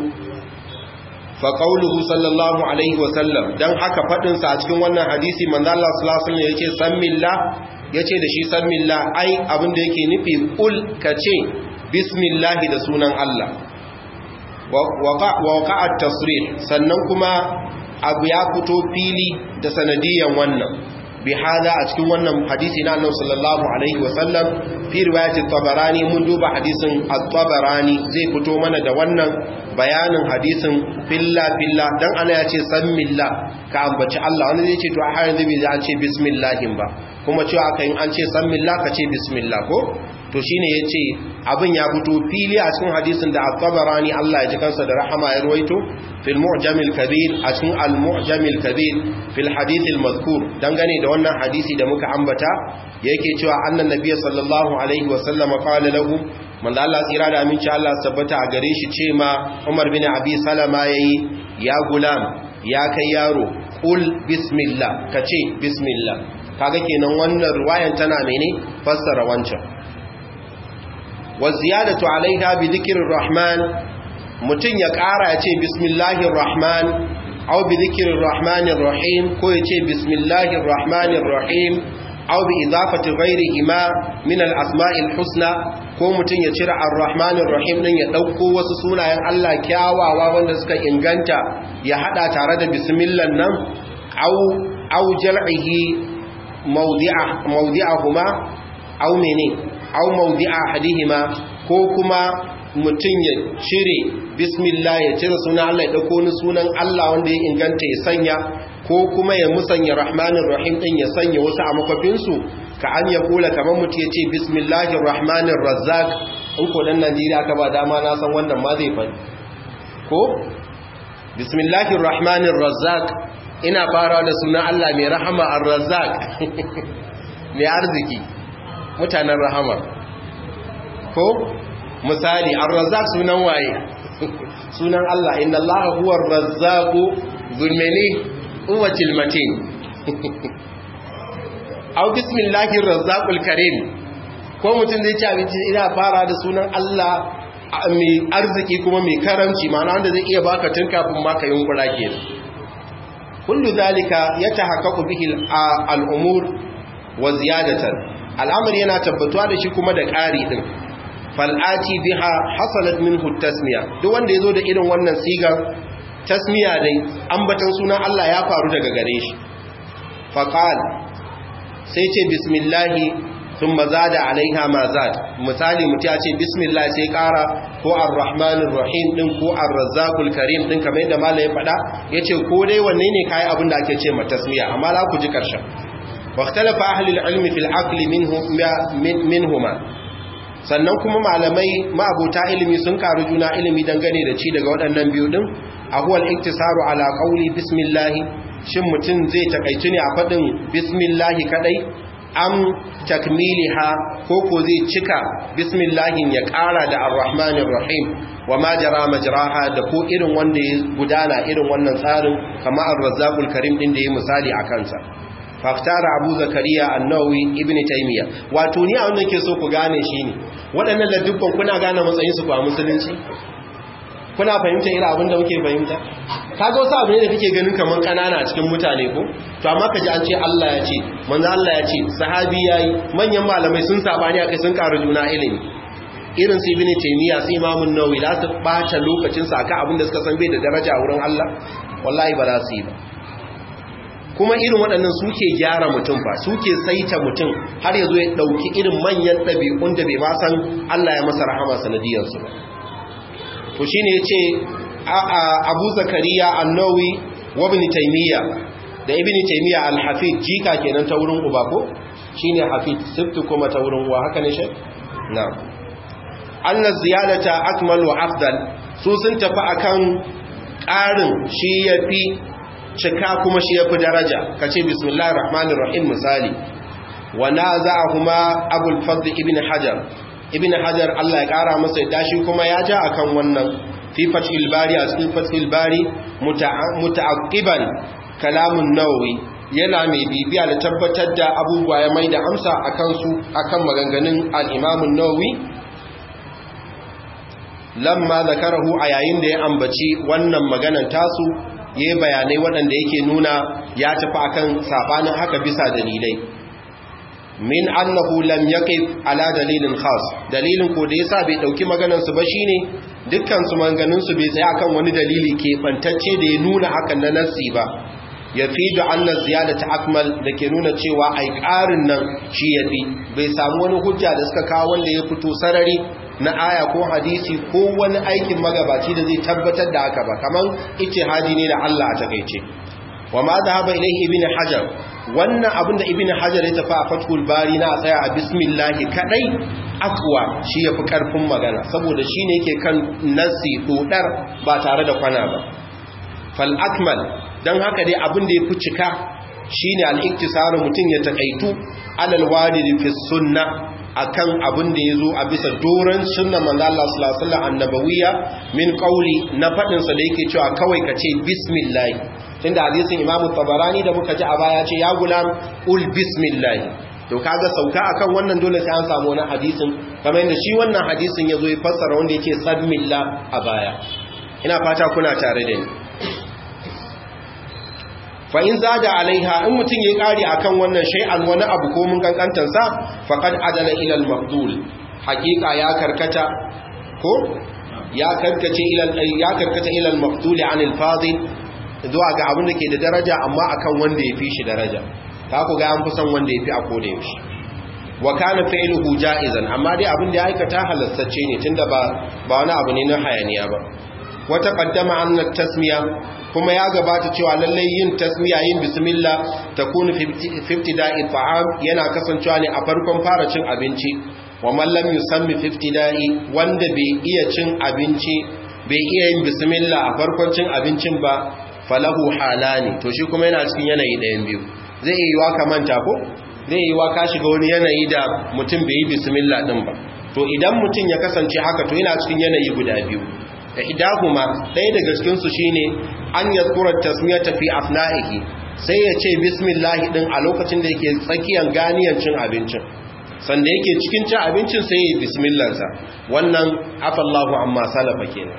fa qauluhu sallallahu alaihi wa sallam dan haka fadin sa a cikin wannan hadisi manzo Allah sallallahu alaihi wasallam yace sammillah yace da shi sammillah ai abin da yake nufi kul kace bismillah da sunan Allah wa waqa'a tasrih sannan kuma abu ya fito fili da sanadiyan wannan bi hada a cikin wannan hadisi na annabi sallallahu alaihi wasallam fi riwayatit tabarani mun duba hadisin at-tabarani zai fito mana da wannan bayanin hadisin filla filla dan ana ya ce sammillah ka ambaci Allah wani zai ce to a har yanzu bai an ce bismillahin ba kuma cewa aka yin an ce sammillah ka ce bismillah ko to shine yace abin ya fito fili a cikin hadisin da at-tabarani Allah ya ji kansa da rahama ya ruwaito fil mu'jamil kabir a cikin al-mu'jamil kabir fil hadith al-mazkur dangane da wannan hadisi da muka ambata yake cewa annan nabiyyi sallallahu alaihi wa sallam qala lahu manzo Allah tsira da aminci Allah tabbata a gare shi ce ma Umar bin Abi Salama yayi ya gulam ya kai yaro qul bismillah kace bismillah kaga kenan wannan riwayan tana mene fassara wancan wa ziyadatu alaiha bi dhikrir rahman mutun ya kara ya ce bismillahir rahman aw bi dhikrir rahmanir rahim ko ya ce bismillahir rahmanir rahim aw bi idafati ghayrihima min al asma'il husna ko mutun ya cira ar-rahmanir rahim din ya dauko wasu sunayen Allah kyawawa wanda suka inganta ya hada tare da bismillah nan aw aw jal'ihi mawdi'a mawdi'ahuma aw mene aw mawdi'a hadihima ko kuma mutum ya cire bismillah ya cire sunan Allah ya dauko ni sunan Allah wanda ya inganta ya sanya ko kuma ya musanya rahmanir rahim din ya sanya wasu a makofin su ka an ya kula kamar mutum ya ce bismillahir rahmanir razzaq in ko dan Najeriya aka ba dama na san wannan ma zai fadi ko bismillahir rahmanir razzaq ina fara da sunan Allah mai rahama ar-razzaq mai arziki mutanen rahama ko misali ar-razzaq sunan waye sunan Allah inna Allah huwa ar-razzaq zulmani uwatil matin aw bismillahir razzaqul karim ko mutum zai ci abinci ina fara da sunan Allah mai arziki kuma mai karamci ma'ana wanda zai iya baka tun kafin ma ka yunkura kenan kullu zalika yatahaqqaqu bihi al-umur wa ziyadatan al'amari yana tabbatuwa da shi kuma da ƙari din fal'ati biha hasalat minhu tasmiya duk wanda yazo da irin wannan sigar tasmiya dai ambatan sunan Allah ya faru daga gare shi faqal sai ce bismillahi thumma zada alaiha ma zad misali mutum ya ce bismillah sai kara ko arrahmanir rahim din ko arrazzaqul karim din kamar yadda malai ya faɗa yace ko dai wanne ne kai abin da ake ce ma tasmiya amma za ku ji karshen waqtalafa ahli al-ilmi fil aqli minhu minhuma sannan kuma malamai ma'abuta ilimi sun karu juna ilimi dangane da ci daga waɗannan biyu din ahuwal iktisaru ala qawli bismillah shin mutum zai takaici ne a faɗin bismillah kadai am takmiliha ko ko zai cika bismillahin ya ƙara da arrahmanir rahim wa ma jara majraha da ko irin wanda ya gudana irin wannan tsarin kamar ar-razzaqul karim din da ya misali a kansa faftara abu zakariya annawi ibn taymiya wato ni a wanda ke so ku gane shi ne waɗannan ladubban kuna gane matsayin su a musulunci kuna fahimta irin abin da muke fahimta kaga wasu abu ne da kake ganin kamar kanana a cikin mutane ko to amma kaji an ce Allah ya ce manzo Allah ya ce sahabi yayi manyan malamai sun sabani akai sun karu juna ilimi irin su ibn taymiya sai imamun nawawi za su bata lokacin sa akan abin da suka san bai da daraja wurin Allah wallahi ba za su yi ba kuma irin waɗannan suke gyara mutum ba suke saita mutum har ya zo ya ɗauki irin manyan ɗabi'un da bai ma san Allah ya masa rahama sanadiyarsu ba to shi ne ya ce abu zakariya annawi wa ibn taimiyya da ibn taimiyya al-hafid jika kenan ta wurin uba ko shi ne hafid siftu kuma ta wurin uwa haka ne shi? na anna ziyadata akmal wa afdal su sun tafi akan ƙarin shi ya fi cika kuma shi ya fi daraja ka ce bismillahir rahmanir rahim misali wa naza'ahuma abul fadl ibn hajar ibn hajar Allah ya kara masa yadda shi kuma ya ja akan wannan fi fathil bari a cikin fathil bari muta'aqqiban kalamun nawawi yana mai bibiya da tabbatar da abubuwa ya mai da amsa akan su akan maganganun al-imam an-nawawi lamma zakarahu a yayin da ya ambaci wannan maganan tasu ya yi bayanai waɗanda yake nuna ya tafi akan saɓanin haka bisa dalilai min annahu lam yaqif ala dalilin khas dalilin ko da yasa bai dauki maganar su ba shine dukkan su maganganun su bai tsaya akan wani dalili ke bantacce da ya nuna hakan na nassi ba ya fi da annan ziyada ta akmal da ke nuna cewa ai ƙarin nan shi ya fi bai samu wani hujja da suka kawo wanda ya fito sarari na aya ko hadisi ko wani aikin magabaci da zai tabbatar da haka ba kamar hadi ne da Allah a takaice wa ma dhahaba ilayhi ibn hajar wannan abin da ibn hajar ya tafi a fathul bari na tsaya a bismillah kadai akwa shi yafi karfin magana saboda shine yake kan nasi dodar ba tare da kwana ba fal akmal dan haka dai abin da yafi cika shine al-iktisaru mutun ya takaitu alal walid fi sunnah akan abin da yazo a bisa doran sunnar manzo Allah sallallahu alaihi wasallam annabawiyya min qauli na fadin sa da yake cewa kawai kace bismillah tunda hadisin Imam Tabarani da muka ji a baya ce ya gulam ul bismillah to kaga sauka akan wannan dole sai an samu wani hadisin kamar yadda shi wannan hadisin yazo ya fassara wanda yake sabmillah a baya ina fata kuna tare da ni fa in zada alaiha in mutun ya kare akan wannan shay'an wani abu ko mun kankantar sa faqad adala ila al-maqdul haqiqa ya karkata ko ya karkace ila ya karkata ila al-maqdul an al-fadil zuwa ga abin da ke da daraja amma akan wanda ya fi shi daraja ta ku ga an fi son wanda ya fi a koda yaushe wa kana fa'iluhu ja'izan amma dai abin da ya aikata halastacce ne tunda ba ba wani abu ne na hayaniya ba wata qaddama anna tasmiya kuma ya gabata cewa lallai yin tasmiya yin bismillah takunu fi ibtida'i ta'am yana kasancewa ne a farkon fara cin abinci wa man lam yusammi fi ibtida'i wanda bai iya cin abinci bai iya yin bismillah a farkon cin abincin ba falahu halani to shi kuma yana cikin yanayi ɗayan biyu zai iya yiwa ka manta ko zai yi wa ka shiga wani yanayi da mutum bai yi bismillah din ba to idan mutum ya kasance haka to yana cikin yanayi guda biyu da idahuma ɗaya daga cikin su shine an yadhkura tasmiyata fi afna'ihi sai ya ce bismillah din a lokacin da yake tsakiyar ganiyan cin abincin sanda yake cikin cin abincin sai ya yi bismillah sa wannan afallahu amma salafa kenan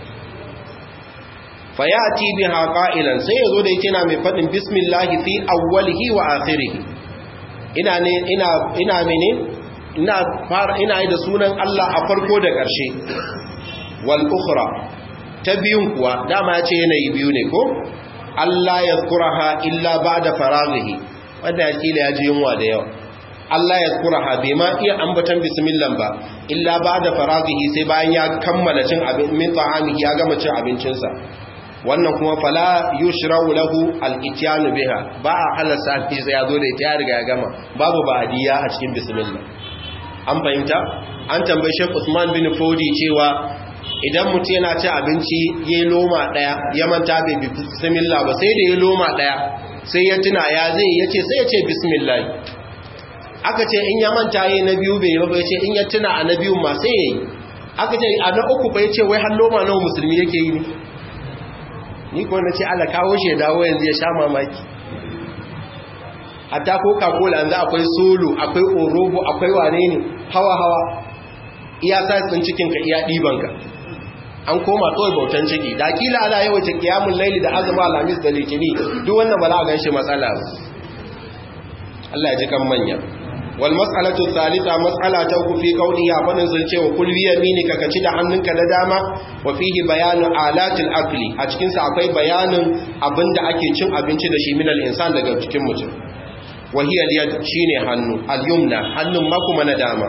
fayati biha qa'ilan sai yazo da yake na mai fadin bismillah fi awwalihi wa akhirih ina ne ina ina mene ina fara ina yi da sunan Allah a farko da ƙarshe wal ukhra ta biyun kuwa dama yace yanayi biyu ne ko Allah yazkuraha illa ba'da faraghihi wanda yake ya ji yunwa da yawa Allah ya kuraha bai ma iya ambatan bismillah ba illa ba'da faraghihi sai bayan ya kammala cin abin min ta'amihi ya gama cin abincinsa wannan kuma fala yushra'u lahu al-ityanu biha ba a halasa fi sai yazo da ita ya riga ya gama babu ba'diya a cikin bismillah an fahimta an tambaye Sheikh Usman bin Fodi cewa idan mutum yana ci abinci ya loma daya ya manta bai bismillah ba sai da ya loma daya sai ya tuna ya zai yace sai ya ce bismillah aka ce in ya manta yayi na biyu bai ba yace in ya tuna a na biyun ma sai yayi aka ce a na uku bai ce wai har loma nawa musulmi yake yi ne ni ko na ce ala kawo shi dawo yanzu ya sha mamaki hatta coca cola yanzu akwai solo akwai orobo akwai wane ne hawa hawa iya sassin cikinka iya ɗibanka an koma kawai bautan ciki da kila ana yawaita kiyamun laili da azuma alamis da litini duk wannan ba za a ganshi matsala ba Allah ya ji kan manya wal mas'alatu thalitha mas'ala ta uku fi qawlihi fadin sun ce wa kul bi yaminika ka ci da hannunka da dama wa fihi bayanu alatil akli a cikin sa akwai bayanin abinda ake cin abinci da shi minal insan daga cikin mutum wa hiya al-yad shine hannu al-yumna hannun ma kuma na dama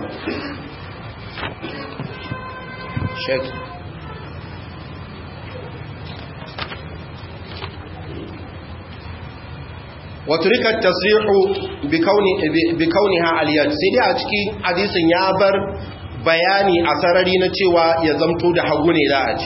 shek waturika tasrihu bi kauniha aliyat sai dai a cikin hadisin ya bar bayani a sarari na cewa ya zamto da hagu ne za a ci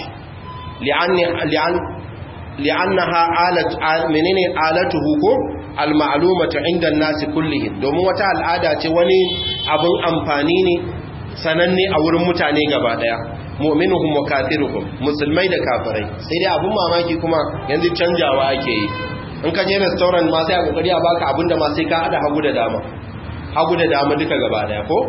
li'annaha alat menene alatuhu ko almalumatu inda nasi kullihim domin wata al'ada ce wani abin amfani ne sananne a wurin mutane gaba daya mu'minuhum wa kafiruhum musulmai da kafirai sai dai abun mamaki kuma yanzu canjawa ake yi in ka je restaurant ma sai a kokari a baka abinda ma sai ka hada hagu da dama hagu da dama duka gaba daya ko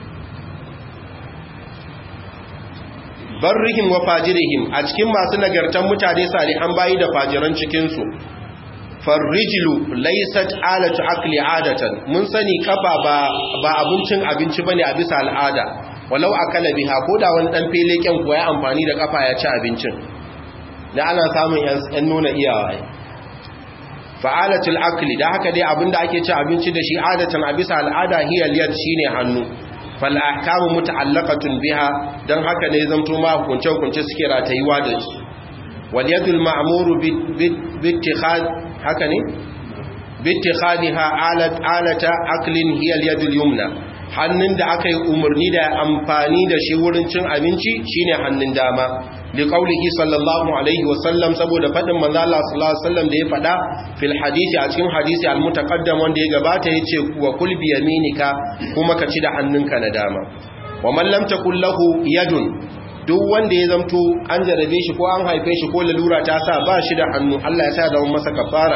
barrihim wa fajirihim a cikin masu nagartan mutane salihan bayi da fajiran cikin su farrijlu laysat alatu akli adatan mun sani kafa ba ba abincin abinci bane a bisa al'ada walau akala biha ko da wani dan feleken kuwa ya amfani da kafa ya ci abincin da ana samun yan nuna iyawa fa'alatul akli da haka dai abinda ake ci abinci da shi adatan a bisa al'ada hiya liyad shine hannu fal ahkamu muta'allaqatun biha dan haka ne zamto ma hukunce hukunce suke ratayuwa da su wal yadul ma'muru bi ittikhad haka ne bi ittikhadha alat alata aklin hiya al yadul yumna hannun da aka yi umarni da amfani da shi wurin cin abinci shine hannun dama li qaulihi sallallahu alaihi wasallam saboda fadin manzo Allah sallallahu alaihi wasallam da ya fada fil hadisi a cikin hadisi al mutaqaddam wanda ya gabata yace wa kul bi yaminika kuma ka ci da hannunka na dama wa man lam takul lahu yadun duk wanda ya zamto an jarabe shi ko an haife shi ko lalura ta sa ba shi da hannu Allah ya sa da masa kafara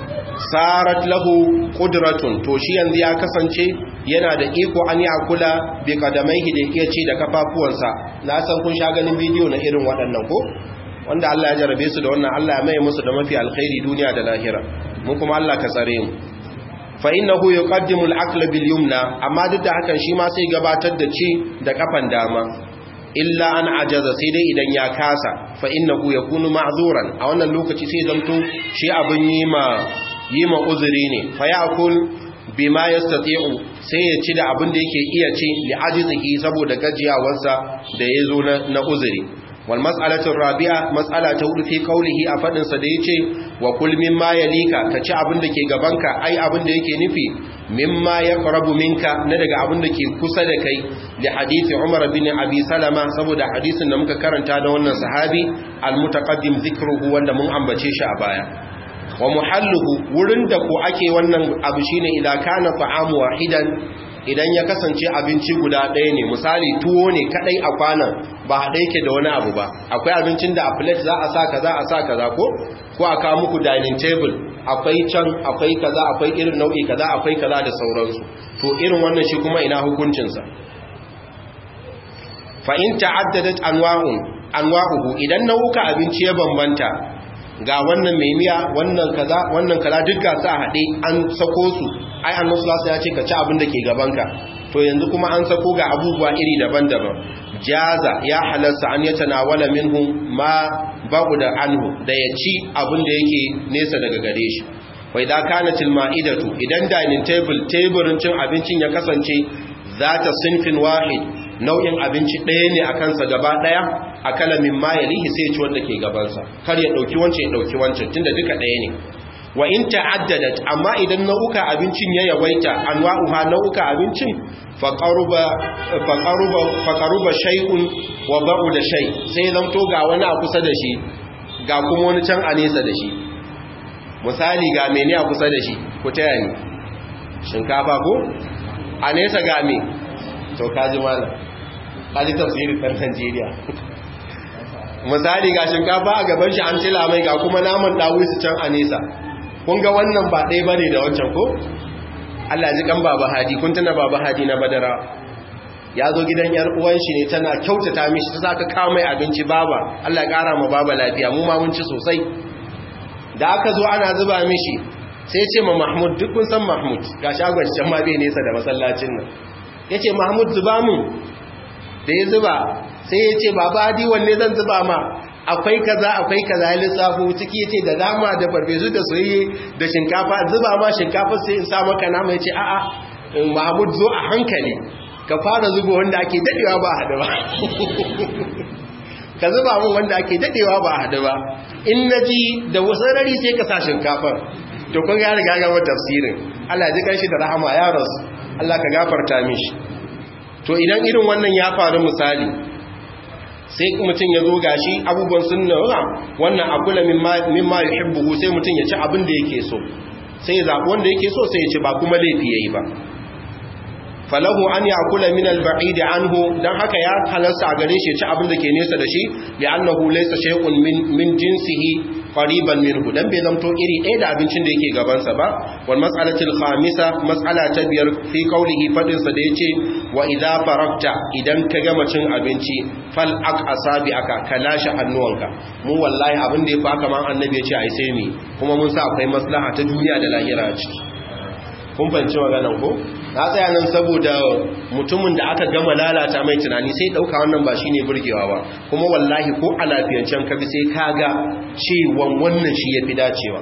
sarat lahu qudratun to shi yanzu ya kasance yana da iko an ya kula bi kadamaihi da iya ci da kafafuwansa na san kun sha ganin bidiyo na irin waɗannan ko wanda Allah ya jarabe su da wannan Allah ya mai musu da mafi alkhairi duniya da lahira mu kuma Allah ka tsare mu fa innahu yuqaddimu al-aqla bil yumna amma duk da hakan shi ma sai gabatar da ci da kafan dama illa an ajaza sai dai idan ya kasa fa innahu yakunu ma'zuran a wannan lokaci sai zanto shi abin yi ma yi ma uzuri ne fa ya'kul bima yastati'u sai ya ci da abin da yake iya ci li ajizihi saboda gajiyawarsa da yazo na, na uzuri wal mas'alatu rabi'a mas'ala ta hudu fi qawlihi a fadin sa da yace wa kul mimma yalika ka ci abin da ke gabanka ai abin da yake nufi mimma yaqrabu minka na daga abin da ke kusa da kai li hadisi Umar bin Abi Salama saboda hadisin da muka karanta da wannan sahabi al mutaqaddim zikruhu wanda mun ambace shi a baya wa muhalluhu wurin da ko ake wannan abu shine idan kana ta'amu wahidan idan ya kasance abinci guda ɗaya ne misali tuwo ne kadai a kwanan ba haɗe yake da wani abu ba akwai abincin da a plate za a sa kaza a sa kaza ko ko a kawo muku dining table akwai can akwai kaza akwai irin nau'i kaza akwai kaza da sauransu to irin wannan shi kuma ina hukuncinsa fa in ta'addadat anwa'un anwa'uhu idan nau'uka abinci ya bambanta ga wannan mai miya wannan kaza wannan kaza duk ga su a haɗe an sako su ai annabi sallallahu ya ce ka ci abin da ke gabanka to yanzu kuma an sako ga abubuwa iri daban-daban jaza ya halarsa an ya tanawala minhu ma da anhu da ya ci abin da yake nesa daga gare shi wai da kanatil ma'idatu idan dining table teburin cin abincin ya kasance zata sinfin wahid nau'in abinci ɗaya ne a kansa gaba ɗaya a kalamin mayalihi sai ci wanda ke gabansa kar ya ɗauki wancan ya ɗauki wancan tunda duka ɗaya ne wa in ta'addadat amma idan nau'uka abincin ya yawaita anwa'uha nau'uka abincin fa qaruba fa qaruba fa qaruba shay'un wa ba'da shay sai zamto ga wani a kusa da shi ga kuma wani can a nesa da shi misali ga mene a kusa da shi ku taya ni shinkafa ko a nesa ga me to kaji malam kaji tafsirin ɗan Najeriya misali ga shinkafa a gaban shi an tila mai ga kuma naman su can a nesa kun ga wannan ba ɗaya bane da wancan ko Allah ji kan baba hadi kun tana baba hadi na badara ya zo gidan yar uwan shi ne tana kyautata mishi ta saka kawo mai abinci baba Allah ya kara ma baba lafiya mu ma mun ci sosai da aka zo ana zuba mishi sai ce ma Mahmud duk kun san Mahmud ga shagon can ma bai nesa da masallacin nan yace Mahmud zuba mun da ya zuba sai ya ce baba hadi wanne zan zuba ma akwai kaza akwai kaza ya lissafo ciki yace da dama da farfesu da soyayye da shinkafa zuba ma shinkafa sai in sa maka nama yace a'a Mahmud zo a hankali ka fara zuba wanda ake dadewa ba hada ba ka zuba mun wanda ake dadewa ba hada ba in naji da wasarari sai ka sa shinkafar to kun ga riga ga tafsirin Allah ya ji kanshi da rahama ya rasu Allah ka gafarta mishi to idan irin wannan ya faru misali sai mutum ya zo gashi abubuwan sun nuna wannan akula mimma yuhibbu sai mutum ya ci abin da yake so sai ya zaɓi wanda yake so sai ya ci ba kuma laifi yayi ba falahu an yakula min al-ba'id anhu dan haka ya halarsa a gare shi ya ci abin da ke nesa da shi li'annahu laysa shay'un min min jinsihi qariban minhu dan bai zamto iri ɗaya da abincin da yake gaban sa ba wal mas'alatul khamisa mas'ala ta biyar fi qawlihi fadin sa da yace wa idza farakta idan ka gama cin abinci fal aq asabi aka kalashi hannuwanka mu wallahi abin da ya fa kaman annabi ya ce ai sai mi kuma mun sa akwai maslaha ta duniya da lahira a ciki kun fahimci maganan ko na tsaya nan saboda mutumin da aka gama lalata mai tunani sai dauka wannan ba shine burgewa ba kuma wallahi ko a lafiyancen kabi sai kaga cewan wannan shi yafi dacewa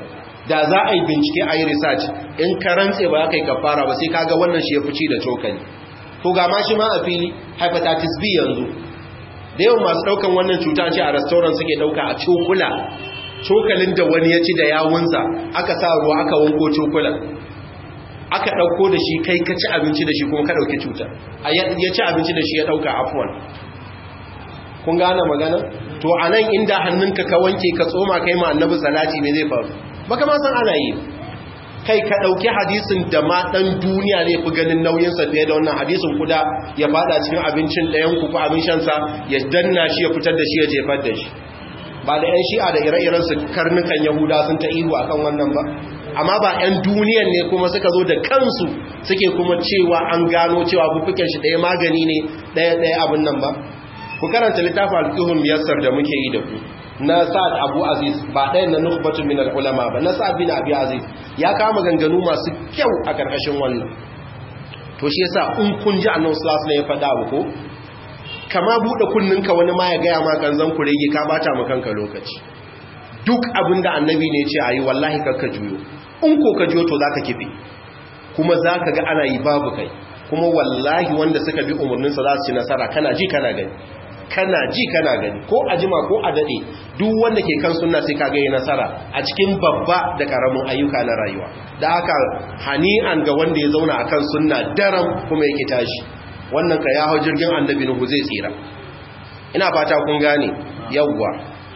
da za a yi bincike a yi research in ka rantse ba ka yi kafara ba sai kaga wannan shi ya fi ci da cokali to ga ma shi ma a fili hepatitis b yanzu da yawan masu daukan wannan cuta ce a restaurant suke dauka a cokula cokalin da wani ya ci da yawunsa aka sa ruwa aka wanko cokulan aka dauko da shi kai ka ci abinci da shi kuma ka dauki cuta ya ci abinci da shi ya dauka afwan kun gane magana to anan inda hannunka ka wanke ka tsoma kai ma annabi salati me zai faru baka ma san ana yi kai ka ɗauki hadisin da ma ɗan duniya ne fi ganin nauyinsa fiye da wannan hadisin kuda ya fada cikin abincin ɗayan ku ko abin shansa ya danna shi ya fitar da shi ya jefar da shi ba da 'yan shi'a da ire-iren su karnukan yahuda sun ta ihu a kan wannan ba amma ba 'yan duniyan ne kuma suka zo da kansu suke kuma cewa an gano cewa bufuken shi ɗaya magani ne ɗaya ɗaya abin nan ba ku karanta littafin alƙihun miyassar da muke yi da ku na sa'ad abu aziz ba ɗaya na nukbatun min al'ulama ba na sa'ad bin abu aziz ya kama ganganu masu kyau a ƙarƙashin wannan to shi yasa in kun ji annan sulas ne ya faɗa ko kama buɗe kunninka wani ma ya gaya ma kanzan ku rege ka bata ma kanka lokaci duk abin da annabi ne ce a yi wallahi kakka juyo in ko ka juyo to za ka kife kuma za ka ga ana yi babu kai kuma wallahi wanda suka bi umarninsa za su ci nasara kana ji kana gani kana ji kana gani ko a jima ko a dade duk wanda ke kan sunna sai kaga yi nasara a cikin babba da karamin ayyuka na rayuwa da haka hani'an ga wanda ya zauna akan sunna daram kuma yake tashi wannan ka ya hau jirgin annabi nuhu zai tsira ina fata kun gane yawwa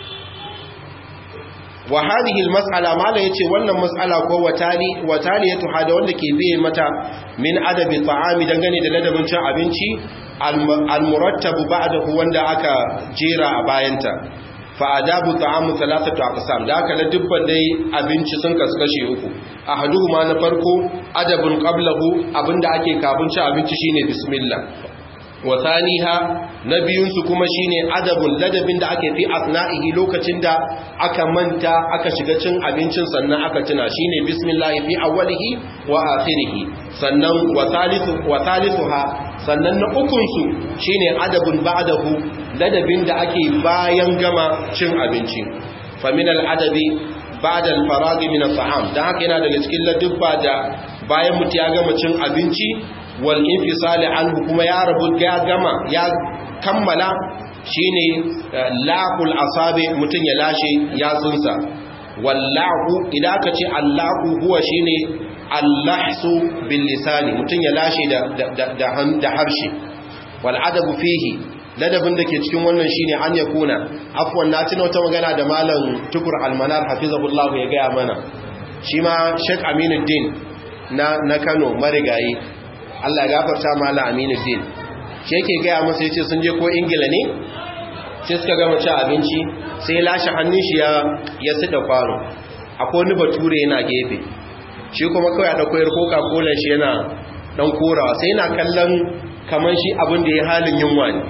wa hadhihi almas'ala mala yace wannan mas'ala ko watali watali ya tuha da wanda ke biye mata min adabi ta'ami dangane da ladabin cin abinci al-murattab ba'dahu wanda aka jera a bayanta fa adabu ta'amu thalathatu aqsam da aka la dubban dai abinci sun kaskashe uku ahaduhuma na farko adabun qablahu abinda ake kafin cin abinci shine bismillah wa thaniha na biyunsu kuma shine adabun ladabin da ake fi asna'ihi lokacin da aka manta aka shiga cin abincin sannan aka tuna shine bismillah fi awwalihi wa akhirih sannan wa thalithu wa thalithuha sannan na ukun su shine adabun ba'dahu ladabin da ake bayan gama cin abinci fa min al-adabi ba'da al-farag min at-ta'am dan haka yana daga cikin ladubba da bayan mutu ya gama cin abinci wal infisali anhu kuma ya rabu ya gama ya kammala shine laqul asabi mutun ya lashe yatsunsa wallahu idan aka ce allahu huwa shine allahsu bil lisani mutun ya lashe da da da harshe wal adabu fihi ladabin da ke cikin wannan shine an ya kuna afwan na tuna wata magana da malam tukur almanar hafizahullahu ya gaya mana shi ma Sheikh Aminuddin na na Kano marigayi Allah gafarta mala aminu din shi yake gaya masa yace sun je ko ingila ne sai suka gama ci abinci sai lashe hannun shi ya ya sida kwano akwai wani bature yana gefe shi kuma kawai a dauko yar coca cola shi yana dan korawa sai yana kallon kaman shi abin da ya halin yunwa ne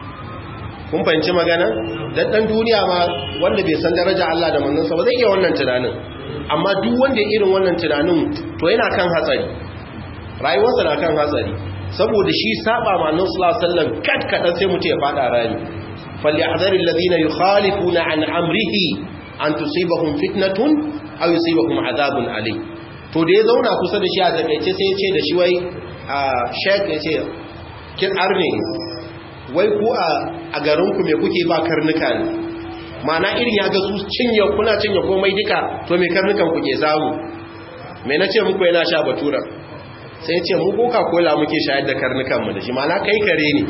kun fahimci magana dan dan duniya ma wanda bai san daraja Allah da manzon sa ba zai iya wannan tunanin amma duk wanda ya irin wannan tunanin to yana kan hatsari rayuwarsa na kan hatsari saboda shi saba ma nan sallallahu alaihi wasallam kat kadan sai mutu ya fada rani falyahzaril ladina yukhalifuna an amrihi an tusibahum fitnatun aw yusibahum adhabun alim to da ya zauna kusa da shi a takeice sai ya ce da shi wai sheik ya ce kin arne wai ku a garin ku me kuke ba karnuka ne mana irin ya ga su cinye kuna cinye komai duka to me karnukan ku ke samu me nace muku yana sha batura sai ce mu coca cola muke shayar da karnukanmu da shi mana kai kare ne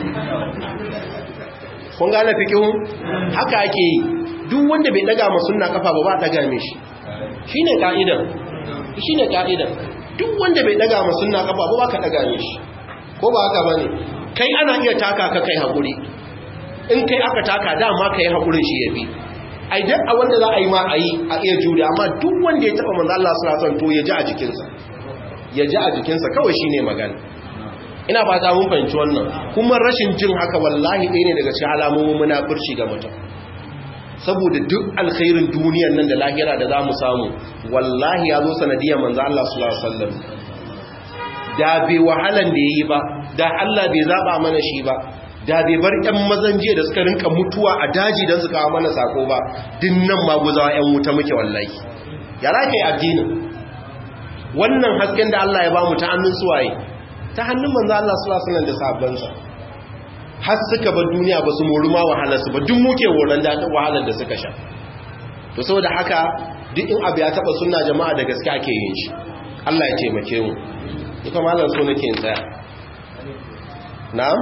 kun gane fikihun haka ake yi duk wanda bai daga ma sunna kafa ba ba daga mishi shine ka'idan shine ka'idan duk wanda bai daga ma sunna kafa ba ba ka daga mishi ko ba haka bane kai ana iya taka ka kai hakuri in kai aka taka dama kai hakurin shi yafi ai duk a wanda za a yi ma a yi a iya jure amma duk wanda ya taba manzo Allah sallallahu alaihi wasallam to ya ji a jikinsa ya ji a jikinsa kawai shi ne magana ina ba ta mun fahimci wannan kuma rashin jin haka wallahi ɗaya ne daga cikin alamomin munafurci ga mutum saboda duk alkhairin duniyan nan da lahira da za mu samu wallahi ya zo sanadiyar manzo Allah sallallahu alaihi wasallam da bai wahalan da yayi ba da Allah bai zaba mana shi ba da bai bar ƴan mazan jiya da suka rinka mutuwa a daji don su kawo mana sako ba dinnan maguzawa ƴan wuta muke wallahi ya za ka yi addinin wannan hasken da Allah ya ba mu ta hannun suwaye ta hannun manzo Allah sallallahu alaihi wasallam da sahabbansa har suka bar duniya ba su mori ma wahalar su ba duk muke woran da wahalar da suka sha to saboda haka duk in abu ya taba sunna jama'a da gaske ake yin shi Allah ya taimake mu ita malam so nake tsaya na'am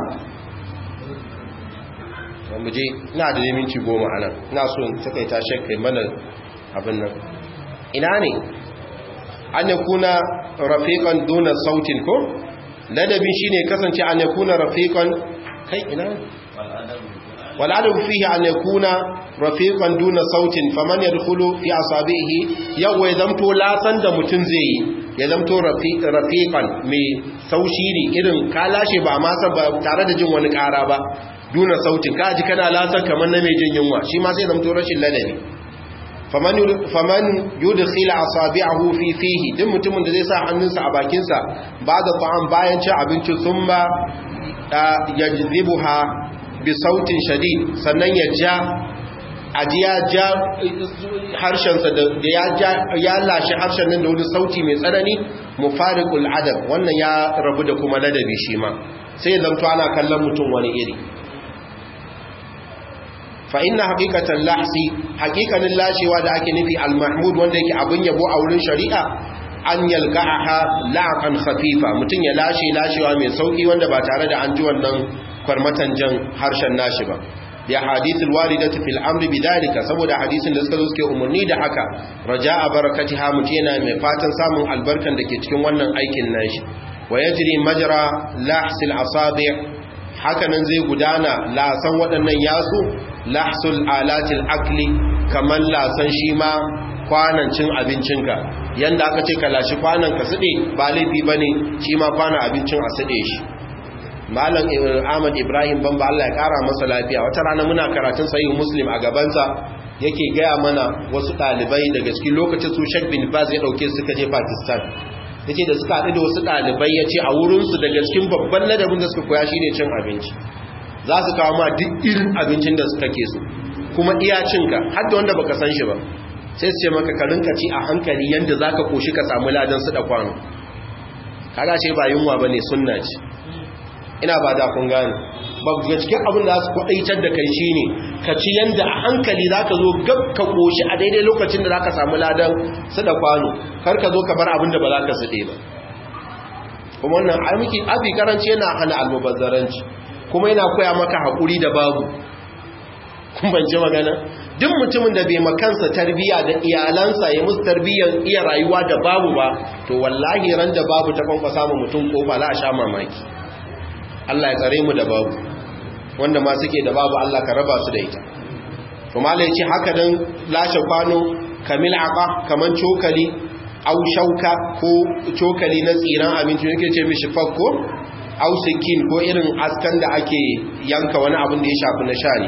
mu je ina da minti goma anan ina so in takaita shekkai mana abin nan ina ne an yakuna rafiqan duna sautin ko ladabi shine kasance an yakuna rafiqan kai ina wal adabu fihi an yakuna rafiqan duna sautin faman yadkhulu fi asabihi yawa zamto lasan da mutun zai yi ya zamto rafiqan mai saushiri irin ka lashe ba ma san ba tare da jin wani kara ba duna sautin ka ji kana lasan kamar na mai jin yunwa shi ma sai zamto rashin ladabi faman yudkhil asabi'ahu fi fihi duk mutumin da zai sa hannunsa a bakinsa ba da ta'am bayan cin abinci thumma yajzibuha bi sautin shadid sannan ya ja aji ya ja harshensa da ya lashe harshen nan da wani sauti mai tsanani mufariqul adab wannan ya rabu da kuma ladabi shi ma sai zanto ana kallon mutum wani iri fa inna haqiqatan lahsi haqiqanin lashewa da ake nufi al-mahmud wanda yake abin yabo a wurin shari'a an yalqaha la'an khafifa mutun ya lashe lashewa mai sauki wanda ba tare da an ji wannan kwarmatan jan harshen nashi ba ya hadithul waridatu fil amri bidalika saboda hadisin da suka zo suke umarni da haka raja'a barakatiha mutuna mai fatan samun albarkan da ke cikin wannan aikin nashi wa yajri majra lahsil asabi' hakanan zai gudana lasan waɗannan yasu lahsul alatil akli kamar lasan shi ma kwanan cin abincinka yanda aka ce ka lashi kwanan ka suɗe ba laifi ba ne shi ma kwanan abincin a suɗe shi malam ahmad ibrahim ban ba allah ya ƙara masa lafiya wata rana muna karatun sayi muslim a gabansa yake gaya mana wasu ɗalibai daga cikin lokacin su shek bin baz ya ɗauke suka je pakistan ya ce da suka haɗu da wasu ɗalibai ya ce a wurinsu daga cikin babban ladabin da suka koya shi ne cin abinci za su kawo ma duk irin abincin da suka ke so kuma iya cinka har da wanda baka san shi ba sai su ce maka ka rinka ci a hankali yanda za ka koshi ka samu ladan su da kwano kaga ce ba yunwa ba ne sunna ce ina ba da kun gane ba ga cikin abin da za su kwaɗaitar da kai shi ne ka ci yanda a hankali za ka zo gab ka koshi a daidai lokacin da za ka samu ladan su da kwano kar ka zo ka bar abin da ba za ka suɗe ba kuma wannan aiki abi karanci yana hana almubazzaranci kuma yana koya maka haƙuri da babu kun banci magana duk mutumin da bai makansa tarbiya da iyalansa ya musu tarbiyyar iya rayuwa da babu ba to wallahi ran da babu ta kwankwasa mu mutum kofa la sha mamaki Allah ya tsare mu da babu wanda ma suke da babu Allah ka raba su da ita to malai ce haka dan lashe kwano kamil aqa kaman cokali au shauka ko cokali na tsiran abinci yake ce mishi fakko au sikin ko irin askan da ake yanka wani abin da ya shafi na shari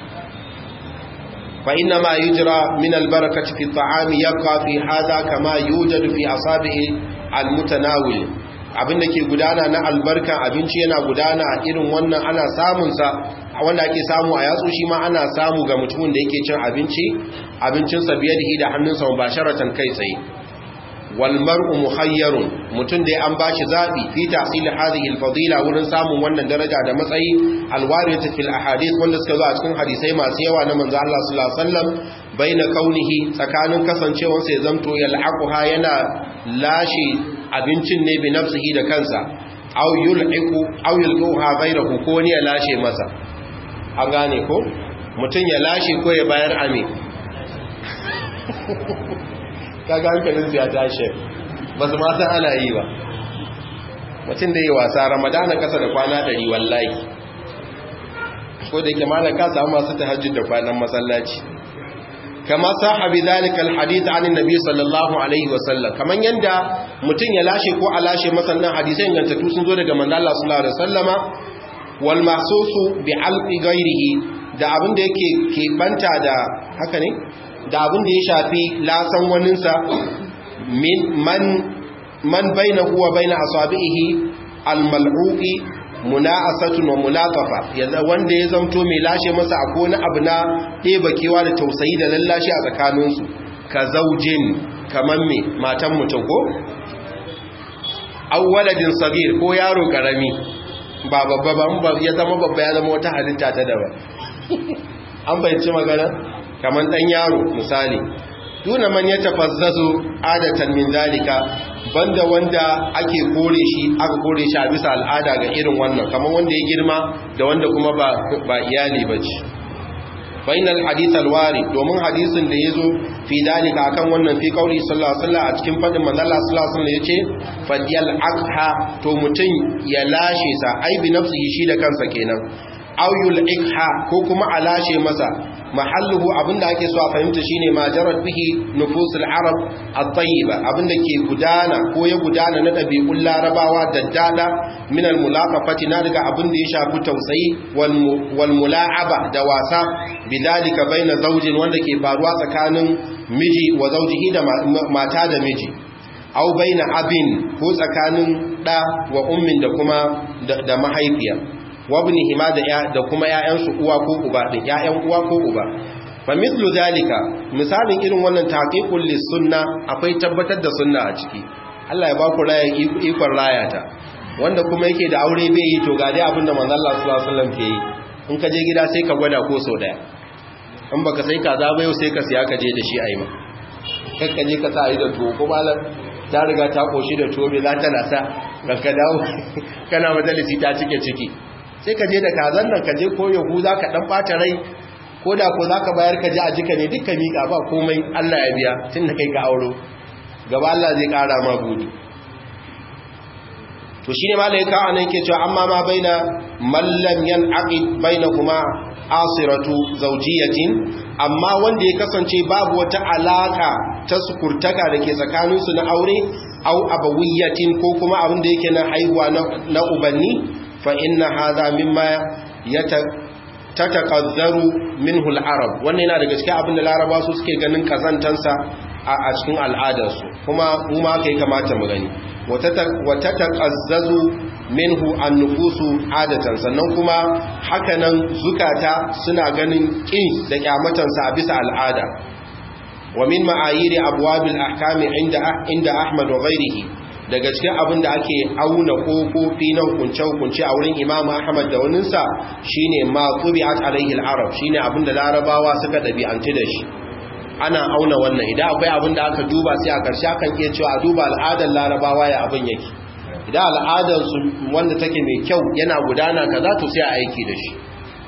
fa inna ma yujra min albarakati fi at'ami yabqa fi hadha kama yujadu fi asabi'i almutanawil abinda ke gudana na albarka abinci yana gudana irin wannan ana samun sa wanda ake samu a yatsu shi ma ana samu ga mutumin da yake cin abinci abincinsa biyadihi da hannunsa mubasharatan kai tsaye walmar'u muhayyarun mutum da an bashi zabi fi tahsil hadhihi alfadila wurin samun wannan daraja da matsayi alwaridatu fil ahadith wanda suka zo a cikin hadisai masu yawa na manzo Allah sallallahu alaihi wasallam baina kaunihi tsakanin kasancewar sa ya zamto yal'aquha yana lashe abincin ne bi nafsihi da kansa aw yul'iqu aw yulquha ghayrahu ko ne ya lashe masa an gane ko mutum ya lashe ko ya bayar ame kaga hankalin ya tashi ba su ma san ana yi ba mutum da yi wasa ramadana kasa da kwana ɗari wallahi ko da yake malar ka samu masu tahajjud da kwanan masallaci kama sahabi zalika alhadith anin nabi sallallahu alaihi wasallam kaman yanda mutum ya lashe ko a lashe masannan hadisai ingantattu sun zo daga manzo Allah sallallahu alaihi wasallama wal mahsusu bi alqi ghairihi da abin da yake ke banta da haka ne da abin da ya shafi lasan waninsa man man baina huwa baina asabihi almal'uqi muna'asatun wa mulatafa yanzu wanda ya zamto mai lashe masa akwai wani abu na ɗeba kewa da tausayi da lallashi a tsakaninsu ka zaujin kaman me matan mutum ko awwaladin sagir ko yaro karami ba babba ba ya zama babba ya zama wata halitta ta daban an bayyanci magana kaman dan yaro misali duna man ya tafazzazu adatan min zalika banda wanda ake kore shi aka kore shi a bisa al'ada ga irin wannan kamar wanda ya girma da wanda kuma ba ba iyali bace bainal hadith alwari domin hadisin da yazo fi dalika akan wannan fi kauli sallallahu alaihi wasallam a cikin fadin manzo Allah sallallahu alaihi wasallam yace fadiyal aqha to mutun ya lashe sa ai bi nafsihi shi da kansa kenan aw yul'ikha ko kuma a lashe masa mahalluhu abinda ake so a fahimta shine ma jarat bihi nufusul arab at-tayyiba abinda ke gudana ko ya gudana na dabi'un larabawa daddada min al-mulaqafati na daga abinda ya shafi tausayi wal mula'aba da wasa bidalika baina zawjin wanda ke faruwa tsakanin miji wa zawjihi da mata da miji aw baina abin ko tsakanin da wa ummin da kuma da mahaifiya wabnihima da da kuma ƴaƴansu uwa ko uba din ƴaƴan uwa ko uba fa mithlu zalika misalin irin wannan taqiqul lisunna akwai tabbatar da sunna a ciki Allah ya ba ku raya ikon rayata wanda kuma yake da aure bai yi to ga dai abinda manzon Allah sallallahu alaihi wasallam ke yi in ka je gida sai ka gwada ko sau daya in baka sai kaza ba yau sai ka siya ka je da shi a yi ma kakka je ka sa a yi da tuwo ko malar ta riga ta koshi da tuwo mai za ta nasa ka dawo kana majalisi ta cike ciki sai ka je da kazan nan ka je ko yahu za ka dan bata rai ko da ko za ka bayar ka ji a jika ne dukkan miƙa ba komai Allah ya biya tun da kai ka auro gaba Allah zai ƙara ma budi to shine malai ka anan yake cewa amma ma baina mallam yan aqid bainahuma asiratu zawjiyatin amma wanda ya kasance babu wata alaka ta sukurtaka dake tsakanin su na aure au abawiyatin ko kuma abin da yake na haihuwa na ubanni fa inna hadha mimma yata tatakazzaru minhu al-arab wannan yana daga cikin abin da laraba su suke ganin kazantansa a cikin al'adarsu kuma mu ma kai kamata mu gani wata taƙazzazu minhu an nufusu adatan sannan kuma hakanan zukata suna ganin ƙin da ƙyamatansa a bisa al'ada wa min ma'ayiri abuwabil ahkami inda ahmad wa ghairihi daga cikin abin da ake auna kofofi na hukunce-hukunce a wurin imamu ahmad da waninsa shine ma tubi'at alaihi al-arab shine abin da larabawa suka ɗabi'antu da shi ana auna wannan idan akwai abin da aka duba sai a ƙarshe akan iya cewa a duba al'adar larabawa ya abin yake idan al'adar su wanda take mai kyau yana gudana kaza to sai a aiki da shi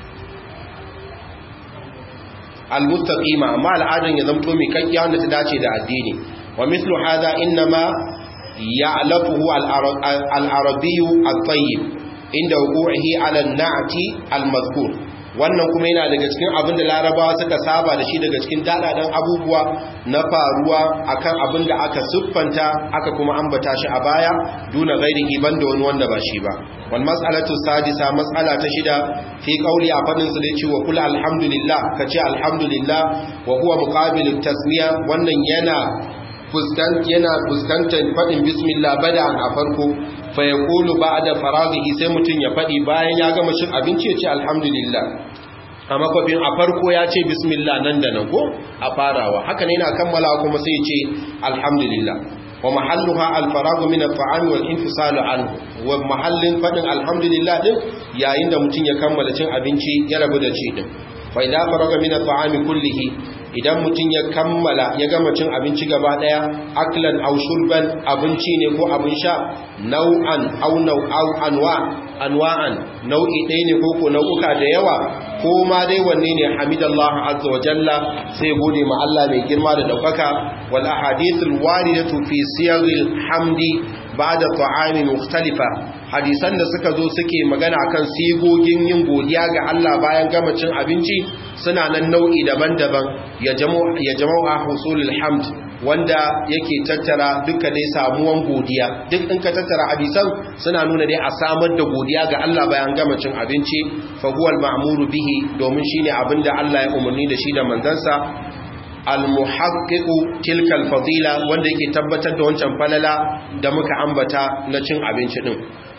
al-mustaqima amma al'adar ya zamto mai kakkiya wanda ta dace da addini wa mislu hadha inma ya'lafuhu al-arabiyyu at-tayyib inda wuqu'ihi 'ala an-na'ti al-madhkur wannan kuma yana daga cikin abin da larabawa suka saba da shi daga cikin dadadan abubuwa na faruwa akan abin da aka siffanta aka kuma ambata shi a baya duna gairihi banda wani wanda ba shi ba wal mas'alatu sadisa mas'ala ta shida fi qawli a fadin su da cewa kul alhamdulillah kace alhamdulillah wa huwa muqabilut tasmiya wannan yana fuskan yana fuskantar fadin bismillah bada'an a farko fa yaqulu ba'da faraghihi sai mutun ya fadi bayan ya gama cin abinci ya ce alhamdulillah a makwafin a farko ya ce bismillah nan da nan ko a farawa haka ne yana kammala kuma sai ya ce alhamdulillah wa mahalluha al-faragu min at-ta'ami wal infisalu anhu wa mahallin fadin alhamdulillah din yayin da mutun ya kammala cin abinci ya rabu da ci din fa idza faraga min at-ta'ami kullihi idan mutum ya kammala ya gama cin abinci gaba daya aklan aw shurban abinci ne ko abin sha nau'an aw nau'aw anwa anwa'an nau'i ɗaya ne ko ko nau'uka da yawa ko ma dai wanne ne hamidallahu azza wa jalla sai gode ma Allah mai girma da daukaka wal ahadithul waridatu fi siyaril hamdi ba'da ta'ami mukhtalifa hadisan da suka zo suke magana akan sigogin yin godiya ga Allah bayan gama cin abinci suna nan nau'i daban-daban ya jama'u husulul hamd wanda yake tattara duka dai samuwan godiya duk in ka tattara hadisan suna nuna dai a samar da godiya ga Allah bayan gama cin abinci fa huwal ma'muru bihi domin shine abinda Allah ya umarni da shi da manzansa al-muhaqqiqu tilka al-fadila wanda yake tabbatar da wancan falala da muka ambata na cin abinci din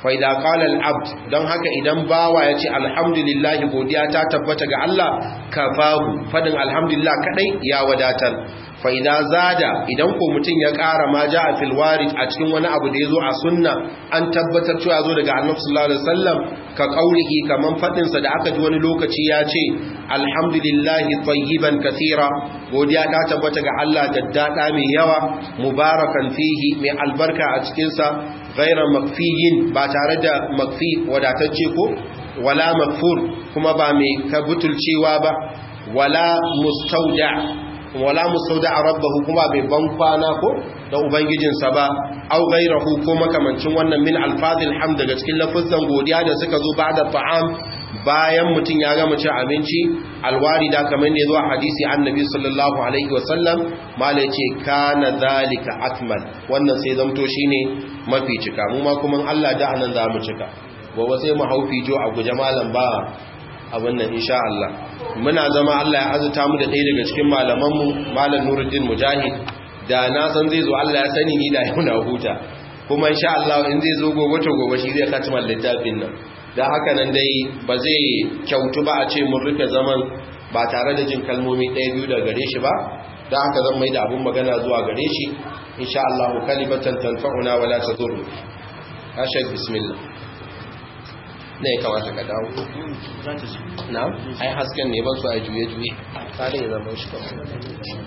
faida qala al-abd don haka idan bawa yace alhamdulillah godiya ta tabbata ga Allah kafahu fadin alhamdulillah kadai ya wadatar faida zada idan ko mutun ya ƙara ma ja'a fil warid a cikin wani abu da yazo a sunna an tabbatar cewa yazo daga annabi sallallahu alaihi wasallam ka qaulihi kaman fadin sa da aka ji wani lokaci ya ce alhamdulillah tayyiban kathira godiya ta tabbata ga Allah da dada mai yawa mubarakan fihi mai albarka a cikin sa ghaira makfiyin ba tare da makfi wadatacce ko wala makfur kuma ba mai kabutulcewa ba wala mustauda wala mustauda rabbahu kuma bai ban kwana ko da ubangijinsa ba au ghairahu ko makamancin wannan min alfazil hamd daga cikin lafazan godiya da suka zo ba'da ta'am bayan mutun ya gama cin abinci alwarida kamar da yazo a hadisi annabi sallallahu alaihi wasallam mala yace kana zalika akmal wannan sai zamto shine mafi cika mu ma kuma Allah da anan za mu cika gobe sai mu haufi jo a guje malam ba abin nan insha Allah muna zama Allah ya azuta mu da ɗaya daga cikin malamanmu malam Nuruddin Mujahid da na san zai zo Allah ya sani ni da yau na huta kuma insha Allah in zai zo gobe to gobe shi zai katima littafin nan dan haka nan dai ba zai kyautu ba a ce mun rufe zaman ba tare da jin kalmomi ɗaya biyu daga gare shi ba dan haka zan mai da abun magana zuwa gare shi insha Allah kalimatan tanfa'una wala tadur ashad bismillah ne ya kamata ka dawo na ai hasken ne ban su a juye-juye tare ya zama shi kawai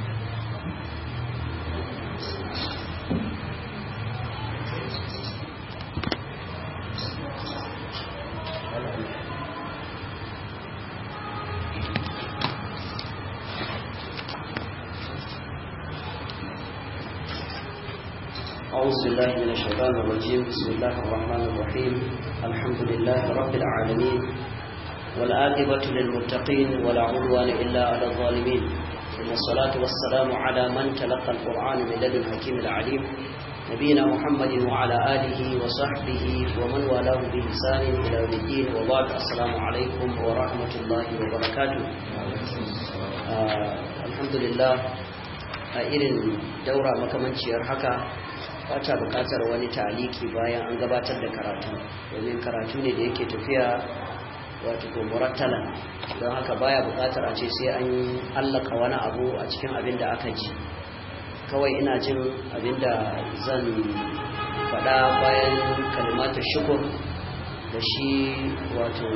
أعوذ بالله من الشيطان الرجيم بسم الله الرحمن الرحيم الحمد لله رب العالمين والآقبة للمتقين ولا عدوان إلا على الظالمين ثم الصلاة والسلام على من تلقى القرآن من لدن حكيم العليم نبينا محمد وعلى آله وصحبه ومن والاه بإحسان إلى يوم الدين وبعد السلام عليكم ورحمة الله وبركاته آه الحمد لله a irin daura makamanciyar haka bata bukatar wani taliki bayan an gabatar da karatu domin karatu ne da yake tafiya wato murattalan don haka baya bukatar a ce sai an allaka wani abu a cikin abin da aka ji kawai ina jin abin da zan faɗa bayan kalimatar shukur da shi wato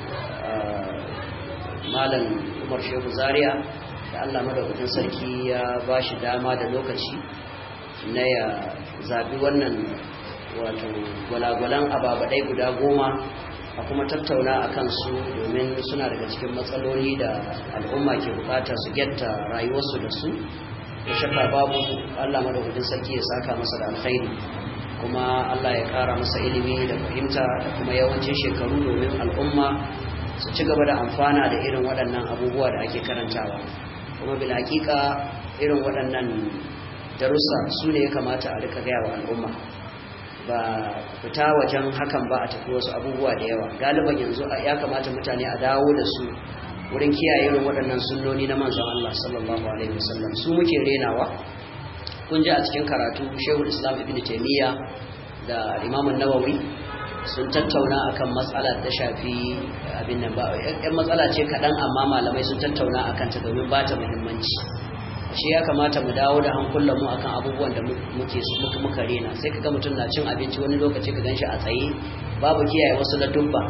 malam umar shehu zaria da allah madaukakin sarki ya ba shi dama da lokaci na ya zaɓi wannan wato gwalagwalan ababaɗai guda goma a kuma tattauna a kansu domin suna daga cikin matsaloli da al'umma ke bukata su getta rayuwarsu da su da shakka babu allah madaukakin sarki ya saka masa da alkhairi kuma allah ya ƙara masa ilimi da fahimta da kuma yawancin shekaru domin al'umma su ci gaba da amfana da irin waɗannan abubuwa da ake karantawa kuma bil hakika irin waɗannan darussa su ne ya kamata a rika gaya wa al'umma ba fita wajen hakan ba a tafi wasu abubuwa da yawa galiban yanzu ya kamata mutane a dawo da su wurin kiyaye irin waɗannan sunnoni na manzon Allah sallallahu alaihi wasallam su muke renawa kun ji a cikin karatu Shehul Islam Ibn Taymiyyah da Imam Nawawi sun tattauna akan matsala da shafi abin nan ba yan matsala ce kaɗan amma malamai sun tattauna akan ta domin ba ta muhimmanci shi ya kamata mu dawo da hankulan mu akan abubuwan da muke muka muka rena sai kaga mutum na cin abinci wani lokaci ka ganshi a tsaye babu kiyaye wasu na dubba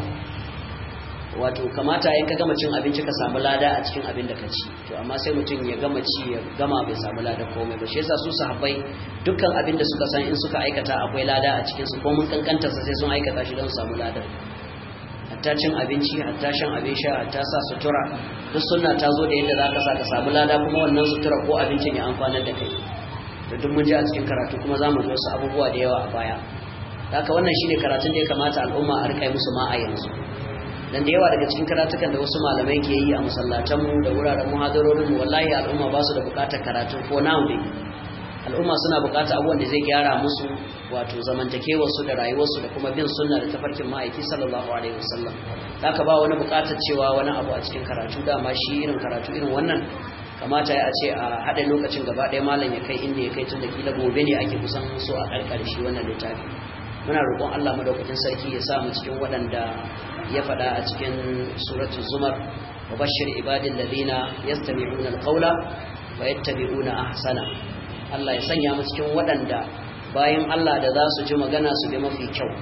wato kamata in ka gama cin abinci ka samu lada a cikin abin da ka ci to amma sai mutum ya gama ci ya gama bai samu lada komai ba shi yasa su sahabbai dukkan abin da suka san in suka aikata akwai lada a cikin su ko mun kankanta sa sai sun aikata shi don su samu ladar hatta cin abinci hatta shan abin sha hatta sa sutura duk sunna ta zo da yadda za ka sa ka samu lada kuma wannan sutura ko abincin ya amfanar da kai da duk mun ji a cikin karatu kuma za mu ji wasu abubuwa da yawa a baya haka wannan shine karatun da ya kamata al'umma a rika musu ma a yanzu dan da yawa daga cikin karatukan da wasu malamai ke yi a masallatanmu da wuraren muhadarorinmu wallahi al'umma ba su da bukatar karatu ko now dai al'umma suna bukatar abubuwan da zai gyara musu wato zamantakewarsu da rayuwarsu da kuma bin sunna da tafarkin ma'aiki sallallahu alaihi wasallam haka ba wani bukatar cewa wani abu a cikin karatu dama shi irin karatu irin wannan kamata ya ce a haɗa lokacin gaba ɗaya malam ya kai inda ya kai tun da kila gobe ne ake kusan so a ƙarƙar shi wannan littafi muna roƙon Allah madaukakin sarki ya sa mu cikin waɗanda ya faɗa a cikin suratul zumar wa bashir ibadil ladina yastami'una alqawla wa yattabi'una ahsana Allah ya sanya mu cikin waɗanda bayan Allah da za su ji magana su bi mafi kyau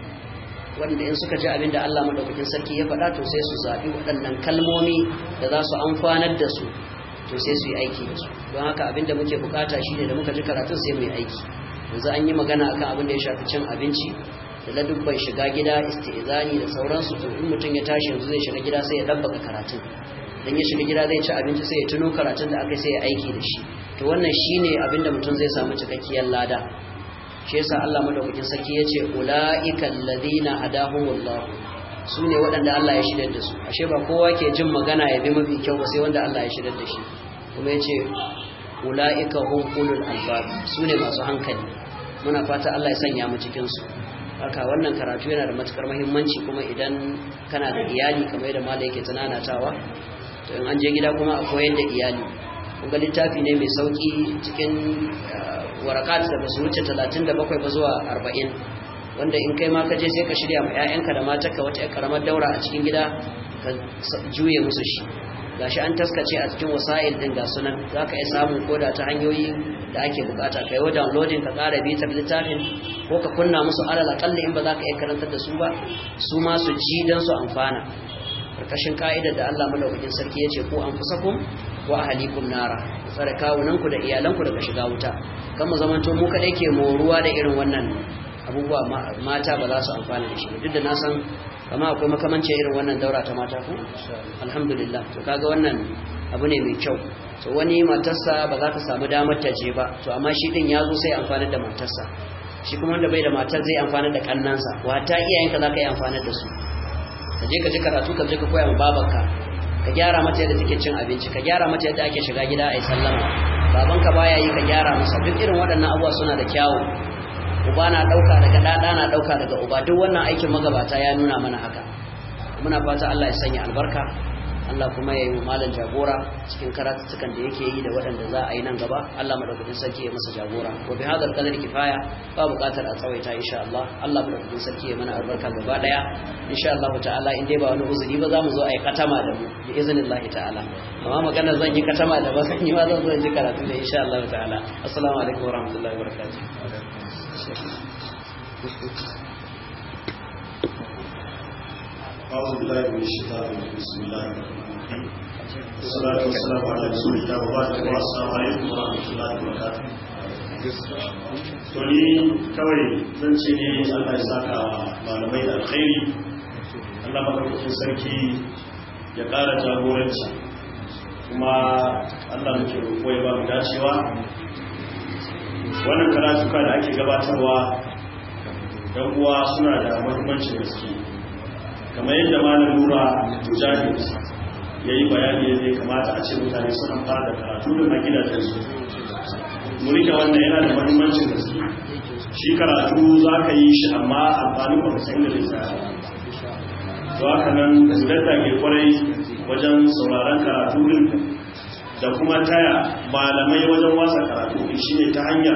wanda in suka ji abin da Allah madaukakin sarki ya faɗa to sai su zaɓi waɗannan kalmomi da za su amfanar da su to sai su yi aiki da su don haka abin da muke bukata shine da muka ji karatun sai mu yi aiki yanzu an yi magana akan abin da ya shafi cin abinci da ladubban shiga gida istizani da sauransu to in mutum ya tashi yanzu zai shiga gida sai ya dabbaka karatun dan ya shiga gida zai ci abinci sai ya tuno karatun da aka sai ya aiki da shi to wannan shine abin da mutum zai samu cikakkiyar lada shi yasa Allah madaukakin sarki yace ulaiikal ladina hadahumullah sune waɗanda Allah ya shirya da su ashe ba kowa ke jin magana ya bi mafi kyau ba sai wanda Allah ya shirya da shi kuma yace ulaika hum ulul albab sune masu hankali muna fata Allah ya sanya mu cikin su haka wannan karatu yana da matukar muhimmanci kuma idan kana da iyali kamar yadda malai yake tunanatawa to in an je gida kuma a koyar da iyali kuma littafi ne mai sauki cikin warakat da basu wuce 37 ba zuwa 40 wanda in kai ma ka je sai ka shirya ma 'ya'yanka da matarka wata karamar daura a cikin gida ka juye musu shi gashi an taskace a cikin wasa'il din ga sunan zaka iya samun koda ta hanyoyi da ake bukata kai wa downloading ka ƙara bitar littafin ko ka kunna musu alal akalli in ba za ka iya karantar da su ba su ma su ji dan su amfana karkashin ka'idar da Allah madaukakin sarki ya ce ku anfusakum wa ahlikum nara tsare kawunanku da iyalanku daga shiga wuta kan mu zamanto mu kadai ke moruwa da irin wannan abubuwa mata ba za su amfana da shi duk da na san kama akwai makamancin irin wannan daura ta mata ku alhamdulillah to kaga wannan abu ne mai kyau to wani matarsa ba za ta samu damar ta je ba to amma shi din ya zo sai amfana da matarsa shi kuma wanda bai da matar zai amfana da kannansa wata iyayenka za ka yi amfana da su ka je ka ji karatu ka je ka koya ma babanka ka gyara mata yadda take cin abinci ka gyara mata yadda ake shiga gida a yi sallama babanka baya yi ka gyara masa duk irin waɗannan abubuwa suna da kyawu uba na ɗauka daga ɗaɗa na ɗauka daga uba duk wannan aikin magabata ya nuna mana haka muna fata Allah ya sanya albarka Allah kuma ya yi malam jagora cikin karatuttukan da yake yi da waɗanda za a yi nan gaba Allah madaukakin sarki ya masa jagora wa bi hadal qadar kifaya ba buƙatar a tsawaita insha Allah Allah madaukakin sarki ya mana albarka gaba daya insha Allah ta'ala in dai ba wani uzuri ba za mu zo a yi katama da mu bi iznillahi ta'ala amma magana zan yi katama da ba zan yi ma zan zo in ji karatu da insha Allah ta'ala assalamu alaikum wa rahmatullahi wa barakatuh أعوذ بالله من الشيطان الرجيم بسم الله الرحمن الرحيم والصلاة والسلام على رسول الله وبعد والسلام عليكم ورحمة الله وبركاته to ni kawai zan ce ne Allah ya saka malamai da alkhairi Allah madaukakin sarki ya ƙara jagoranci kuma Allah muke roƙo ya ba mu dacewa wannan karatuka da ake gabatarwa dan uwa suna da muhimmancin gaske kamar yadda malam nura mujahid ya yi bayani yadda ya kamata a ce mutane suna fara da karatu da na gidajensu murika wannan yana da mahimmancin gaske shi karatu za ka yi shi amma amfani ba san da zai tsaya to haka nan gudanta ke kwarai wajen sauraron karatu din da kuma taya malamai wajen wasa karatu din shine ta hanyar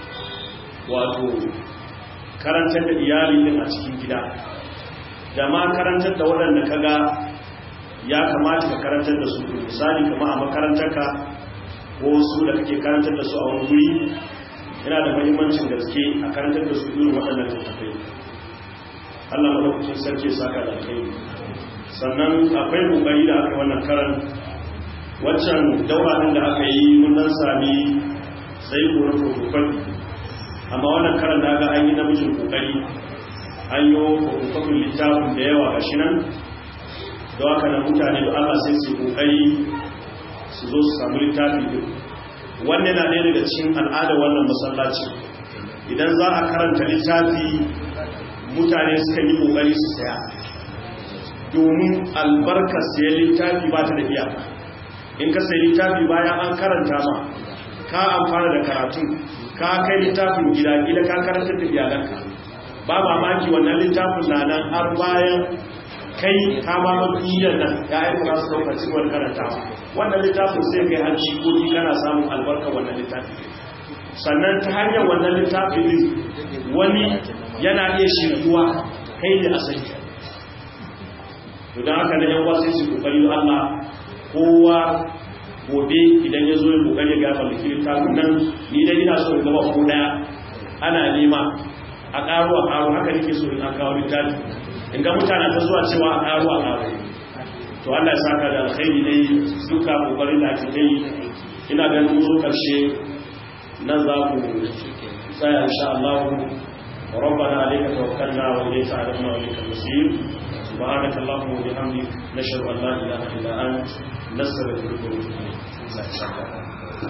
wato karantar da iyali din a cikin gida da ma karantar da waɗanda ka ga ya kamata ka karantar da su misali kama a makarantarka ko su da kake karantar da su a wani guri yana da mahimmancin gaske a karantar da su irin waɗannan tattafai Allah madaukakin sarki saka da kai sannan akwai kokari da aka yi wannan karan waccan daura din da aka yi mun dan sami sai ko protocol amma wannan karan da ga an yi namijin kokari an yi hukumin littafin da yawa ga shi nan da haka na mutane da Allah sai su kokari su zo su samu littafi din wannan na ɗaya daga cikin al'ada wannan masallaci idan za a karanta littafi mutane suka yi kokari su saya domin albarkar sayan littafi ba ta da iyaka in ka sayi littafi bayan an karanta ma ka amfana da karatu ka kai littafin gida gida ka karanta da iyalanka ba mamaki wannan littafin na nan har bayan kai ta ma duniyar nan ya aika za su ɗaukar cikin karantawa wannan littafin sai kai har jikoki kana samun albarkar wannan littafi sannan ta hanyar wannan littafin din wani yana iya shirkuwa kai ne a sani to don haka na yawa sai su kokari da Allah kowa gobe idan ya zo ya kokari ga mallaki littafin nan ni dai ina so in gaba ko daya ana nema a karo a karo haka nake so in an kawo littafi in ga mutane ta zuwa cewa a karo a karo to Allah ya saka da alkhairi dai duka kokarin da ake yi ina ganin mu zo karshe nan za ku tsaya insha Allah ربنا عليك توكلنا وإليك عرفنا وإليك المصير سبحانك اللهم وبحمدك نشهد أن لا إله إلا أنت نستغفرك ونتوب إليك